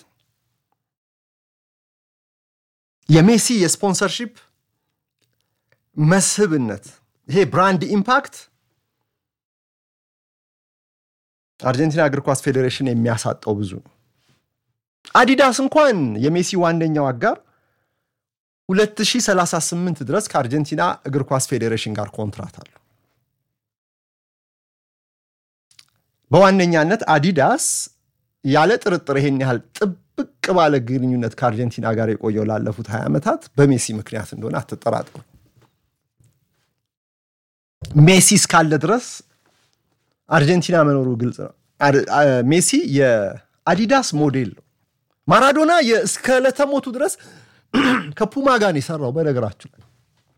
የሜሲ የስፖንሰርሺፕ መስህብነት ይሄ ብራንድ ኢምፓክት አርጀንቲና እግር ኳስ ፌዴሬሽን የሚያሳጣው ብዙ ነው። አዲዳስ እንኳን የሜሲ ዋነኛው አጋር 2038 ድረስ ከአርጀንቲና እግር ኳስ ፌዴሬሽን ጋር ኮንትራት አለው። በዋነኛነት አዲዳስ ያለ ጥርጥር ይሄን ያህል ጥብቅ ባለ ግንኙነት ከአርጀንቲና ጋር የቆየው ላለፉት 20 ዓመታት በሜሲ ምክንያት እንደሆነ አትጠራጠሩ። ሜሲ እስካለ ድረስ አርጀንቲና መኖሩ ግልጽ ነው። ሜሲ የአዲዳስ ሞዴል ነው። ማራዶና እስከ ለተሞቱ ድረስ ከፑማ ጋር ነው የሰራው። በነገራችሁ ላይ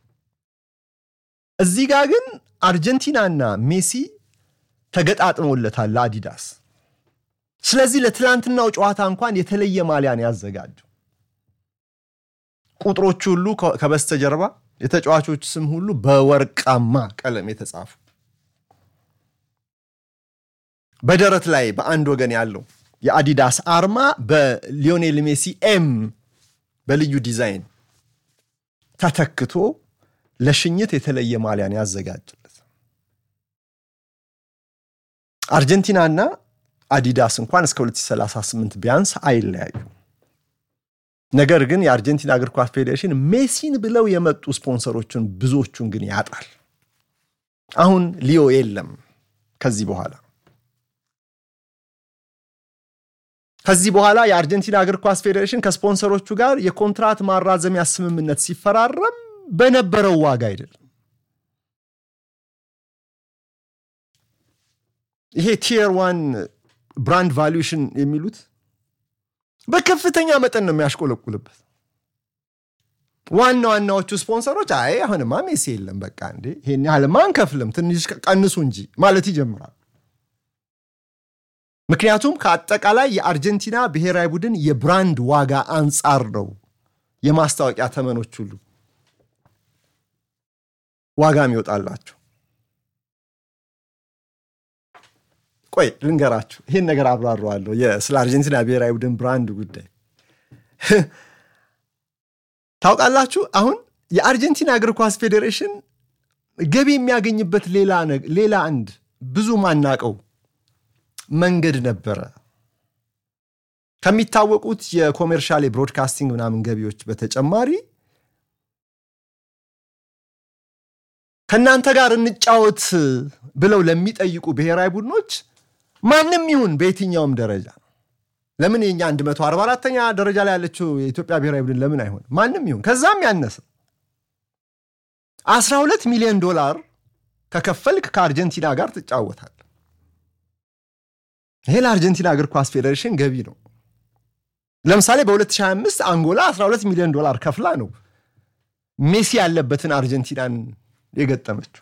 እዚህ ጋር ግን አርጀንቲናና ሜሲ ተገጣጥሞለታል ለአዲዳስ። ስለዚህ ለትላንትናው ጨዋታ እንኳን የተለየ ማሊያን ያዘጋጁ ቁጥሮቹ ሁሉ ከበስተጀርባ የተጫዋቾች ስም ሁሉ በወርቃማ ቀለም የተጻፉ በደረት ላይ በአንድ ወገን ያለው የአዲዳስ አርማ በሊዮኔል ሜሲ ኤም በልዩ ዲዛይን ተተክቶ ለሽኝት የተለየ ማሊያን ያዘጋጅለት። አርጀንቲናና አዲዳስ እንኳን እስከ 2038 ቢያንስ አይለያዩ። ነገር ግን የአርጀንቲና እግር ኳስ ፌዴሬሽን ሜሲን ብለው የመጡ ስፖንሰሮችን ብዙዎቹን ግን ያጣል። አሁን ሊዮ የለም ከዚህ በኋላ ከዚህ በኋላ የአርጀንቲና እግር ኳስ ፌዴሬሽን ከስፖንሰሮቹ ጋር የኮንትራት ማራዘሚያ ስምምነት ሲፈራረም በነበረው ዋጋ አይደለም። ይሄ ቲየር ዋን ብራንድ ቫሉዌሽን የሚሉት በከፍተኛ መጠን ነው የሚያሽቆለቁልበት። ዋና ዋናዎቹ ስፖንሰሮች አይ አሁንማ ሜሲ የለም በቃ እንዴ ይሄን ያህልማ አንከፍልም ትንሽ ቀንሱ እንጂ ማለት ይጀምራል። ምክንያቱም ከአጠቃላይ የአርጀንቲና ብሔራዊ ቡድን የብራንድ ዋጋ አንጻር ነው የማስታወቂያ ተመኖች ሁሉ ዋጋ የሚወጣላቸው። ቆይ ልንገራችሁ፣ ይህን ነገር አብራረዋለሁ። ስለ አርጀንቲና ብሔራዊ ቡድን ብራንድ ጉዳይ ታውቃላችሁ። አሁን የአርጀንቲና እግር ኳስ ፌዴሬሽን ገቢ የሚያገኝበት ሌላ አንድ ብዙ ማናቀው መንገድ ነበረ። ከሚታወቁት የኮሜርሻል የብሮድካስቲንግ ምናምን ገቢዎች በተጨማሪ ከእናንተ ጋር እንጫወት ብለው ለሚጠይቁ ብሔራዊ ቡድኖች ማንም ይሁን በየትኛውም ደረጃ ለምን የኛ 144ኛ ደረጃ ላይ ያለችው የኢትዮጵያ ብሔራዊ ቡድን ለምን አይሆን? ማንም ይሁን ከዛም ያነሰ 12 ሚሊዮን ዶላር ከከፈልክ ከአርጀንቲና ጋር ትጫወታል። ይሄ ለአርጀንቲና እግር ኳስ ፌዴሬሽን ገቢ ነው። ለምሳሌ በ2025 አንጎላ 12 ሚሊዮን ዶላር ከፍላ ነው ሜሲ ያለበትን አርጀንቲናን የገጠመችው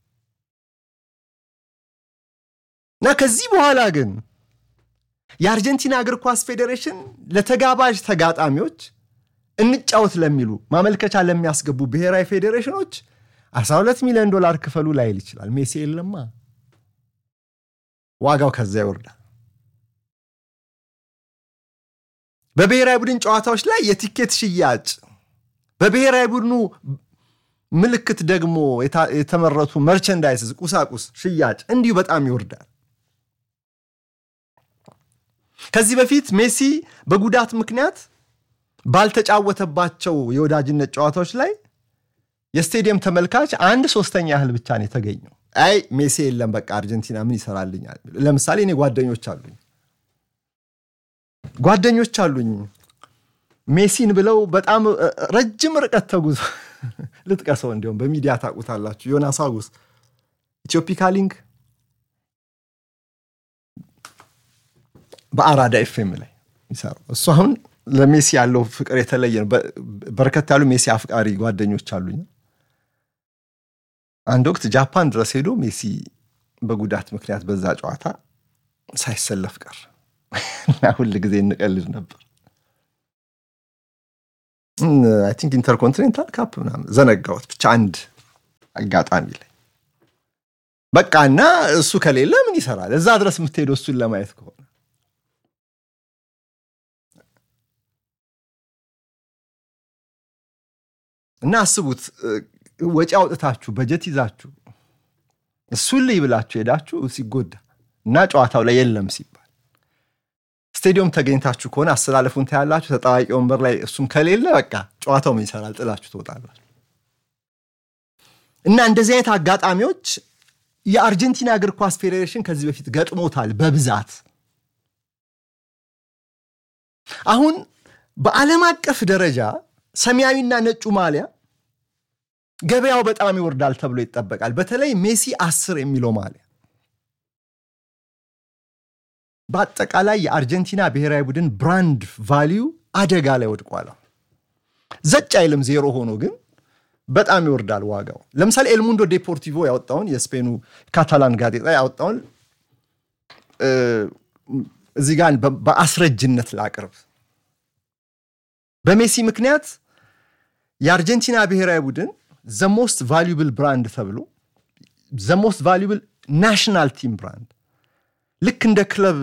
እና ከዚህ በኋላ ግን የአርጀንቲና እግር ኳስ ፌዴሬሽን ለተጋባዥ ተጋጣሚዎች እንጫወት ለሚሉ ማመልከቻ ለሚያስገቡ ብሔራዊ ፌዴሬሽኖች 12 ሚሊዮን ዶላር ክፈሉ ላይል ይችላል። ሜሲ የለማ ዋጋው ከዛ ይወርዳል። በብሔራዊ ቡድን ጨዋታዎች ላይ የቲኬት ሽያጭ፣ በብሔራዊ ቡድኑ ምልክት ደግሞ የተመረቱ መርቸንዳይዝስ ቁሳቁስ ሽያጭ እንዲሁ በጣም ይወርዳል። ከዚህ በፊት ሜሲ በጉዳት ምክንያት ባልተጫወተባቸው የወዳጅነት ጨዋታዎች ላይ የስቴዲየም ተመልካች አንድ ሶስተኛ ያህል ብቻ ነው የተገኘው። አይ ሜሲ የለም በቃ አርጀንቲና ምን ይሰራልኛል? ለምሳሌ እኔ ጓደኞች አሉኝ ጓደኞች አሉኝ ሜሲን ብለው በጣም ረጅም ርቀት ተጉዞ ልጥቀሰው፣ እንዲሁም በሚዲያ ታውቁታላችሁ። ዮናስ አጉስ ኢትዮፒካ ሊንክ በአራዳ ኤፍኤም ላይ ይሰራው እሱ አሁን ለሜሲ ያለው ፍቅር የተለየ ነው። በርከት ያሉ ሜሲ አፍቃሪ ጓደኞች አሉኝ። አንድ ወቅት ጃፓን ድረስ ሄዶ ሜሲ በጉዳት ምክንያት በዛ ጨዋታ ሳይሰለፍ ቀር እና ሁል ጊዜ እንቀልድ ነበር። አይ ቲንክ ኢንተርኮንቲኔንታል ካፕ ምናምን ዘነጋሁት። ብቻ አንድ አጋጣሚ ላይ በቃ እና እሱ ከሌለ ምን ይሰራል? እዛ ድረስ የምትሄደው እሱን ለማየት ከሆነ እና አስቡት፣ ወጪ አውጥታችሁ በጀት ይዛችሁ እሱን ልይ ብላችሁ ሄዳችሁ ሲጎዳ እና ጨዋታው ላይ የለም ሲባል ስቴዲየም ተገኝታችሁ ከሆነ አስተላለፉን ታያላችሁ። ተጣዋቂ ወንበር ላይ እሱም ከሌለ በቃ ጨዋታው ምን ይሰራል? ጥላችሁ ትወጣላችሁ። እና እንደዚህ አይነት አጋጣሚዎች የአርጀንቲና እግር ኳስ ፌዴሬሽን ከዚህ በፊት ገጥሞታል በብዛት። አሁን በዓለም አቀፍ ደረጃ ሰማያዊና ነጩ ማሊያ ገበያው በጣም ይወርዳል ተብሎ ይጠበቃል። በተለይ ሜሲ አስር የሚለው ማሊያ በአጠቃላይ የአርጀንቲና ብሔራዊ ቡድን ብራንድ ቫሊዩ አደጋ ላይ ወድቋል። ዘጭ አይልም ዜሮ ሆኖ ግን በጣም ይወርዳል ዋጋው። ለምሳሌ ኤልሙንዶ ዴፖርቲቮ ያወጣውን የስፔኑ ካታላን ጋዜጣ ያወጣውን እዚህ ጋር በአስረጅነት ላቅርብ። በሜሲ ምክንያት የአርጀንቲና ብሔራዊ ቡድን ዘሞስት ቫሉብል ብራንድ ተብሎ ዘሞስት ቫሉብል ናሽናል ቲም ብራንድ ልክ እንደ ክለብ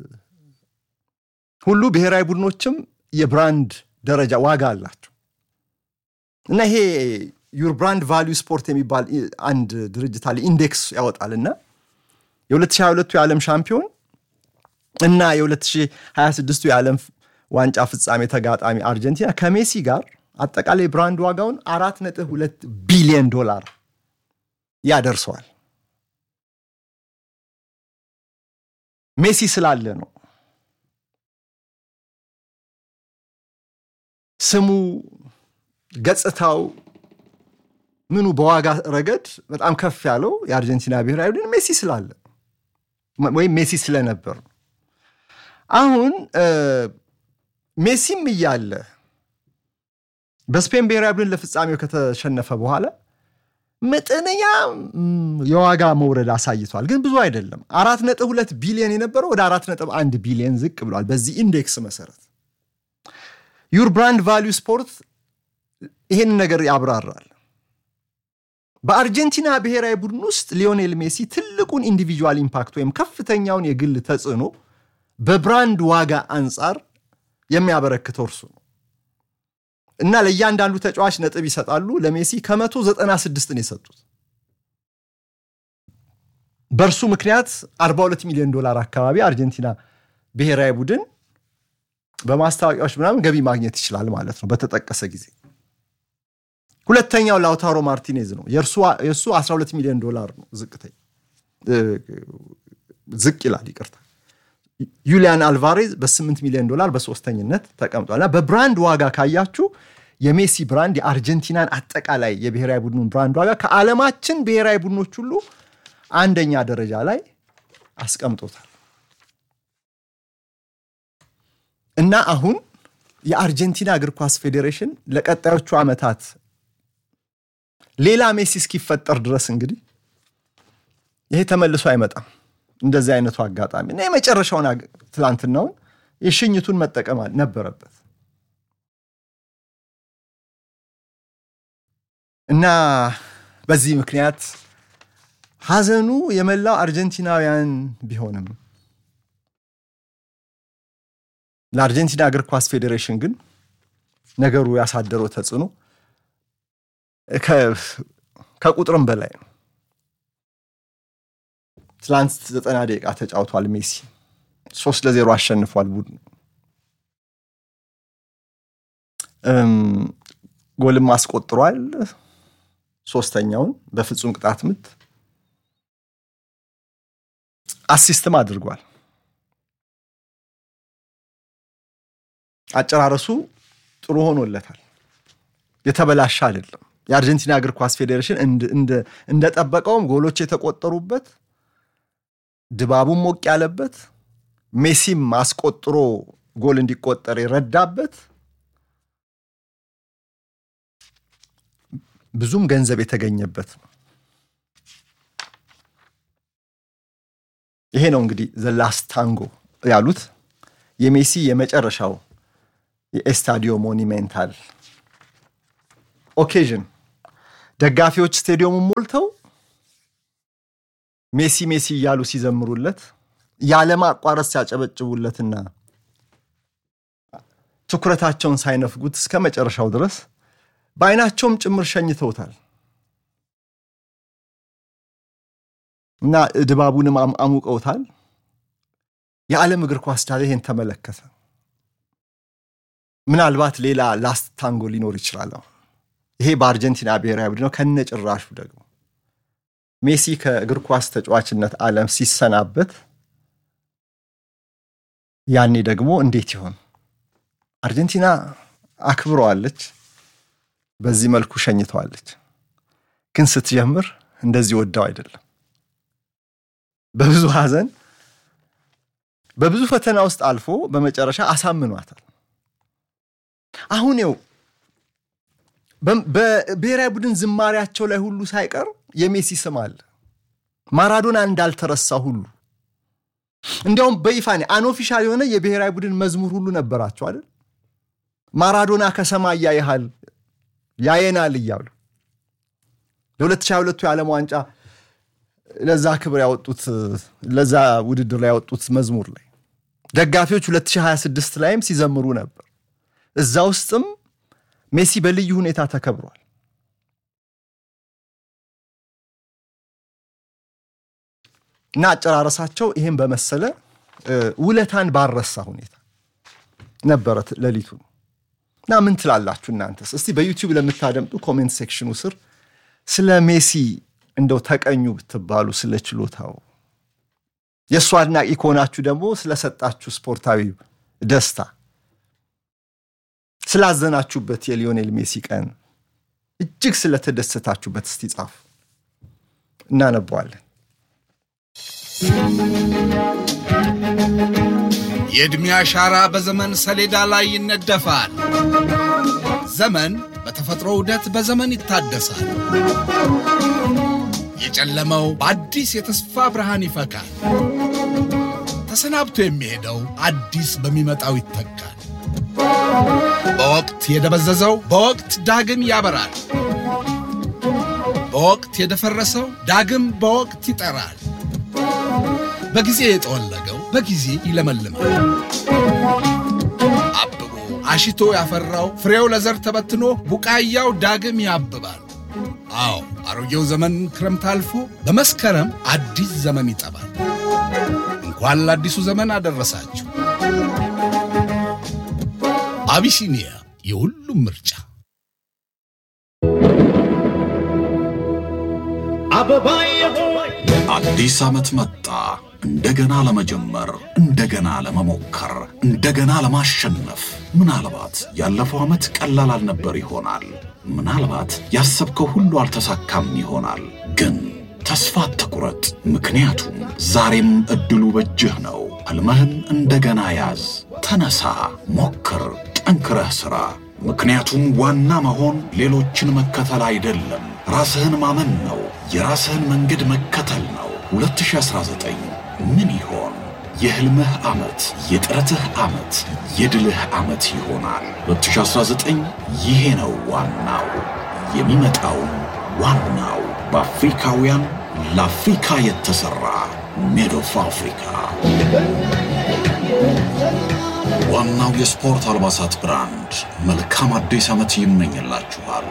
ሁሉ ብሔራዊ ቡድኖችም የብራንድ ደረጃ ዋጋ አላቸው እና ይሄ ዩር ብራንድ ቫሊዩ ስፖርት የሚባል አንድ ድርጅት አለ ኢንዴክስ ያወጣል እና የ2022ቱ የዓለም ሻምፒዮን እና የ2026ቱ የዓለም ዋንጫ ፍጻሜ ተጋጣሚ አርጀንቲና ከሜሲ ጋር አጠቃላይ ብራንድ ዋጋውን አራት ነጥብ ሁለት ቢሊዮን ዶላር ያደርሰዋል። ሜሲ ስላለ ነው። ስሙ፣ ገጽታው፣ ምኑ በዋጋ ረገድ በጣም ከፍ ያለው የአርጀንቲና ብሔራዊ ቡድን ሜሲ ስላለ ወይም ሜሲ ስለነበር ነው። አሁን ሜሲም እያለ በስፔን ብሔራዊ ቡድን ለፍጻሜው ከተሸነፈ በኋላ መጠነኛ የዋጋ መውረድ አሳይቷል፣ ግን ብዙ አይደለም። አራት ነጥብ ሁለት ቢሊዮን የነበረው ወደ አራት ነጥብ አንድ ቢሊዮን ዝቅ ብሏል። በዚህ ኢንዴክስ መሰረት ዩር ብራንድ ቫሊዩ ስፖርት ይህን ነገር ያብራራል። በአርጀንቲና ብሔራዊ ቡድን ውስጥ ሊዮኔል ሜሲ ትልቁን ኢንዲቪጁዋል ኢምፓክት ወይም ከፍተኛውን የግል ተጽዕኖ በብራንድ ዋጋ አንጻር የሚያበረክተው እርሱ ነው እና ለእያንዳንዱ ተጫዋች ነጥብ ይሰጣሉ። ለሜሲ ከመቶ ዘጠና ስድስትን የሰጡት በእርሱ ምክንያት 42 ሚሊዮን ዶላር አካባቢ አርጀንቲና ብሔራዊ ቡድን በማስታወቂያዎች ምናምን ገቢ ማግኘት ይችላል ማለት ነው በተጠቀሰ ጊዜ። ሁለተኛው ላውታሮ ማርቲኔዝ ነው። የእሱ 12 ሚሊዮን ዶላር ነው ዝቅተኛ ዝቅ ይላል ይቅርታ። ዩሊያን አልቫሬዝ በ8 ሚሊዮን ዶላር በሶስተኝነት ተቀምጧል። እና በብራንድ ዋጋ ካያችሁ የሜሲ ብራንድ የአርጀንቲናን አጠቃላይ የብሔራዊ ቡድኑን ብራንድ ዋጋ ከዓለማችን ብሔራዊ ቡድኖች ሁሉ አንደኛ ደረጃ ላይ አስቀምጦታል። እና አሁን የአርጀንቲና እግር ኳስ ፌዴሬሽን ለቀጣዮቹ ዓመታት ሌላ ሜሲ እስኪፈጠር ድረስ እንግዲህ ይሄ ተመልሶ አይመጣም። እንደዚህ አይነቱ አጋጣሚ እና የመጨረሻውን ትላንትናውን የሽኝቱን መጠቀም ነበረበት እና በዚህ ምክንያት ሐዘኑ የመላው አርጀንቲናውያን ቢሆንም ለአርጀንቲና እግር ኳስ ፌዴሬሽን ግን ነገሩ ያሳደረው ተጽዕኖ ከቁጥርም በላይ ነው። ትላንት ዘጠና ደቂቃ ተጫውቷል። ሜሲ ሶስት ለዜሮ አሸንፏል ቡድኑ። ጎልም አስቆጥሯል። ሶስተኛውን በፍጹም ቅጣት ምት አሲስትም አድርጓል። አጨራረሱ ጥሩ ሆኖለታል። የተበላሸ አይደለም። የአርጀንቲና እግር ኳስ ፌዴሬሽን እንደጠበቀውም ጎሎች የተቆጠሩበት ድባቡም ሞቅ ያለበት ሜሲም አስቆጥሮ ጎል እንዲቆጠር የረዳበት ብዙም ገንዘብ የተገኘበት ነው። ይሄ ነው እንግዲህ ዘላስ ታንጎ ያሉት የሜሲ የመጨረሻው የኤስታዲዮ ሞኒሜንታል ኦኬዥን ደጋፊዎች ስቴዲየሙን ሞልተው ሜሲ ሜሲ እያሉ ሲዘምሩለት ያለማቋረጥ ሲያጨበጭቡለትና ትኩረታቸውን ሳይነፍጉት እስከ መጨረሻው ድረስ በአይናቸውም ጭምር ሸኝተውታል እና ድባቡንም አሙቀውታል። የዓለም እግር ኳስ ዳለ ይሄን ተመለከተ። ምናልባት ሌላ ላስት ታንጎ ሊኖር ይችላል። ይሄ በአርጀንቲና ብሔራዊ ቡድን ነው። ከነ ጭራሹ ደግሞ ሜሲ ከእግር ኳስ ተጫዋችነት ዓለም ሲሰናበት ያኔ ደግሞ እንዴት ይሆን? አርጀንቲና አክብረዋለች፣ በዚህ መልኩ ሸኝተዋለች። ግን ስትጀምር እንደዚህ ወዳው አይደለም። በብዙ ሐዘን በብዙ ፈተና ውስጥ አልፎ በመጨረሻ አሳምኗታል። አሁን ው በብሔራዊ ቡድን ዝማሪያቸው ላይ ሁሉ ሳይቀር የሜሲ ስም አለ። ማራዶና እንዳልተረሳ ሁሉ እንዲያውም በይፋ አንኦፊሻል የሆነ የብሔራዊ ቡድን መዝሙር ሁሉ ነበራቸው አይደል? ማራዶና ከሰማይ ያይሃል ያየናል እያሉ ለ2022 የዓለም ዋንጫ ለዛ ክብር ያወጡት ለዛ ውድድር ላይ ያወጡት መዝሙር ላይ ደጋፊዎች 2026 ላይም ሲዘምሩ ነበር። እዛ ውስጥም ሜሲ በልዩ ሁኔታ ተከብሯል። እና አጨራረሳቸው ይህም በመሰለ ውለታን ባረሳ ሁኔታ ነበረ ሌሊቱ። እና ምን ትላላችሁ እናንተስ? እስቲ በዩቲዩብ ለምታደምጡ ኮሜንት ሴክሽኑ ስር ስለ ሜሲ እንደው ተቀኙ ብትባሉ ስለ ችሎታው፣ የእሱ አድናቂ ከሆናችሁ ደግሞ ስለሰጣችሁ ስፖርታዊ ደስታ፣ ስላዘናችሁበት የሊዮኔል ሜሲ ቀን እጅግ ስለተደሰታችሁበት እስቲ ጻፉ፣ እናነበዋለን። የዕድሜ አሻራ በዘመን ሰሌዳ ላይ ይነደፋል። ዘመን በተፈጥሮ ዑደት በዘመን ይታደሳል። የጨለመው በአዲስ የተስፋ ብርሃን ይፈካል። ተሰናብቶ የሚሄደው አዲስ በሚመጣው ይተካል። በወቅት የደበዘዘው በወቅት ዳግም ያበራል። በወቅት የደፈረሰው ዳግም በወቅት ይጠራል። በጊዜ የጠወለገው በጊዜ ይለመልማል። አብቦ አሽቶ ያፈራው ፍሬው ለዘር ተበትኖ ቡቃያው ዳግም ያብባል። አዎ አሮጌው ዘመን ክረምት አልፎ በመስከረም አዲስ ዘመን ይጠባል። እንኳን ለአዲሱ ዘመን አደረሳችሁ። አቢሲኒያ የሁሉም ምርጫ። አዲስ ዓመት መጣ። እንደገና ለመጀመር፣ እንደገና ለመሞከር፣ እንደገና ለማሸነፍ። ምናልባት ያለፈው ዓመት ቀላል አልነበር ይሆናል። ምናልባት ያሰብከው ሁሉ አልተሳካም ይሆናል። ግን ተስፋ አትቁረጥ፣ ምክንያቱም ዛሬም ዕድሉ በእጅህ ነው። ሕልምህን እንደገና ያዝ። ተነሳ፣ ሞክር፣ ጠንክረህ ሥራ። ምክንያቱም ዋና መሆን ሌሎችን መከተል አይደለም፣ ራስህን ማመን ነው። የራስህን መንገድ መከተል ነው። 2019 ምን ይሆን? የሕልምህ ዓመት፣ የጥረትህ ዓመት፣ የድልህ ዓመት ይሆናል። 2019 ይሄ ነው ዋናው። የሚመጣውን ዋናው በአፍሪካውያን ለአፍሪካ የተሠራ ሜድ ኦፍ አፍሪካ ዋናው የስፖርት አልባሳት ብራንድ መልካም አዲስ ዓመት ይመኝላችኋል።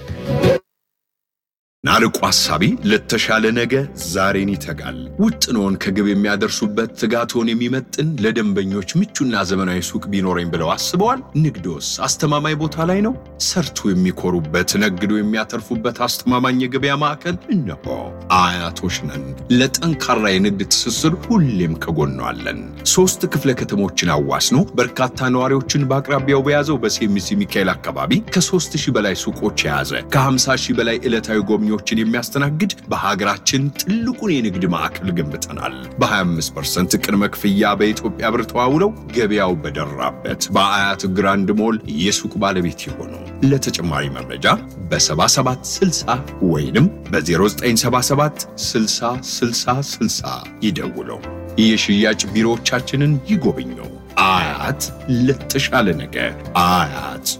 ናርቆ ሐሳቢ ለተሻለ ነገ ዛሬን ይተጋል። ውጥኖን ከግብ የሚያደርሱበት ትጋቶን የሚመጥን ለደንበኞች ምቹና ዘመናዊ ሱቅ ቢኖረኝ ብለው አስበዋል? ንግዶስ አስተማማኝ ቦታ ላይ ነው? ሰርቶ የሚኮሩበት ነግዶ የሚያተርፉበት አስተማማኝ የገበያ ማዕከል እነሆ። አያቶች ነን። ለጠንካራ የንግድ ትስስር ሁሌም ከጎኗ አለን። ሶስት ክፍለ ከተሞችን አዋስኖ በርካታ ነዋሪዎችን በአቅራቢያው በያዘው በሴሚሲ ሚካኤል አካባቢ ከሦስት ሺህ በላይ ሱቆች የያዘ ከ50 ሺህ በላይ ዕለታዊ ጎብኚዎችን የሚያስተናግድ በሀገራችን ትልቁን የንግድ ማዕከል ገንብተናል። በ25% ቅድመ ክፍያ በኢትዮጵያ ብር ተዋውለው ገበያው በደራበት በአያት ግራንድ ሞል የሱቅ ባለቤት የሆኑ ለተጨማሪ መረጃ በ7760 ወይንም በ0977 60 60 60 ይደውለው። የሽያጭ ቢሮዎቻችንን ይጎብኙ። አያት ለተሻለ ነገ አያት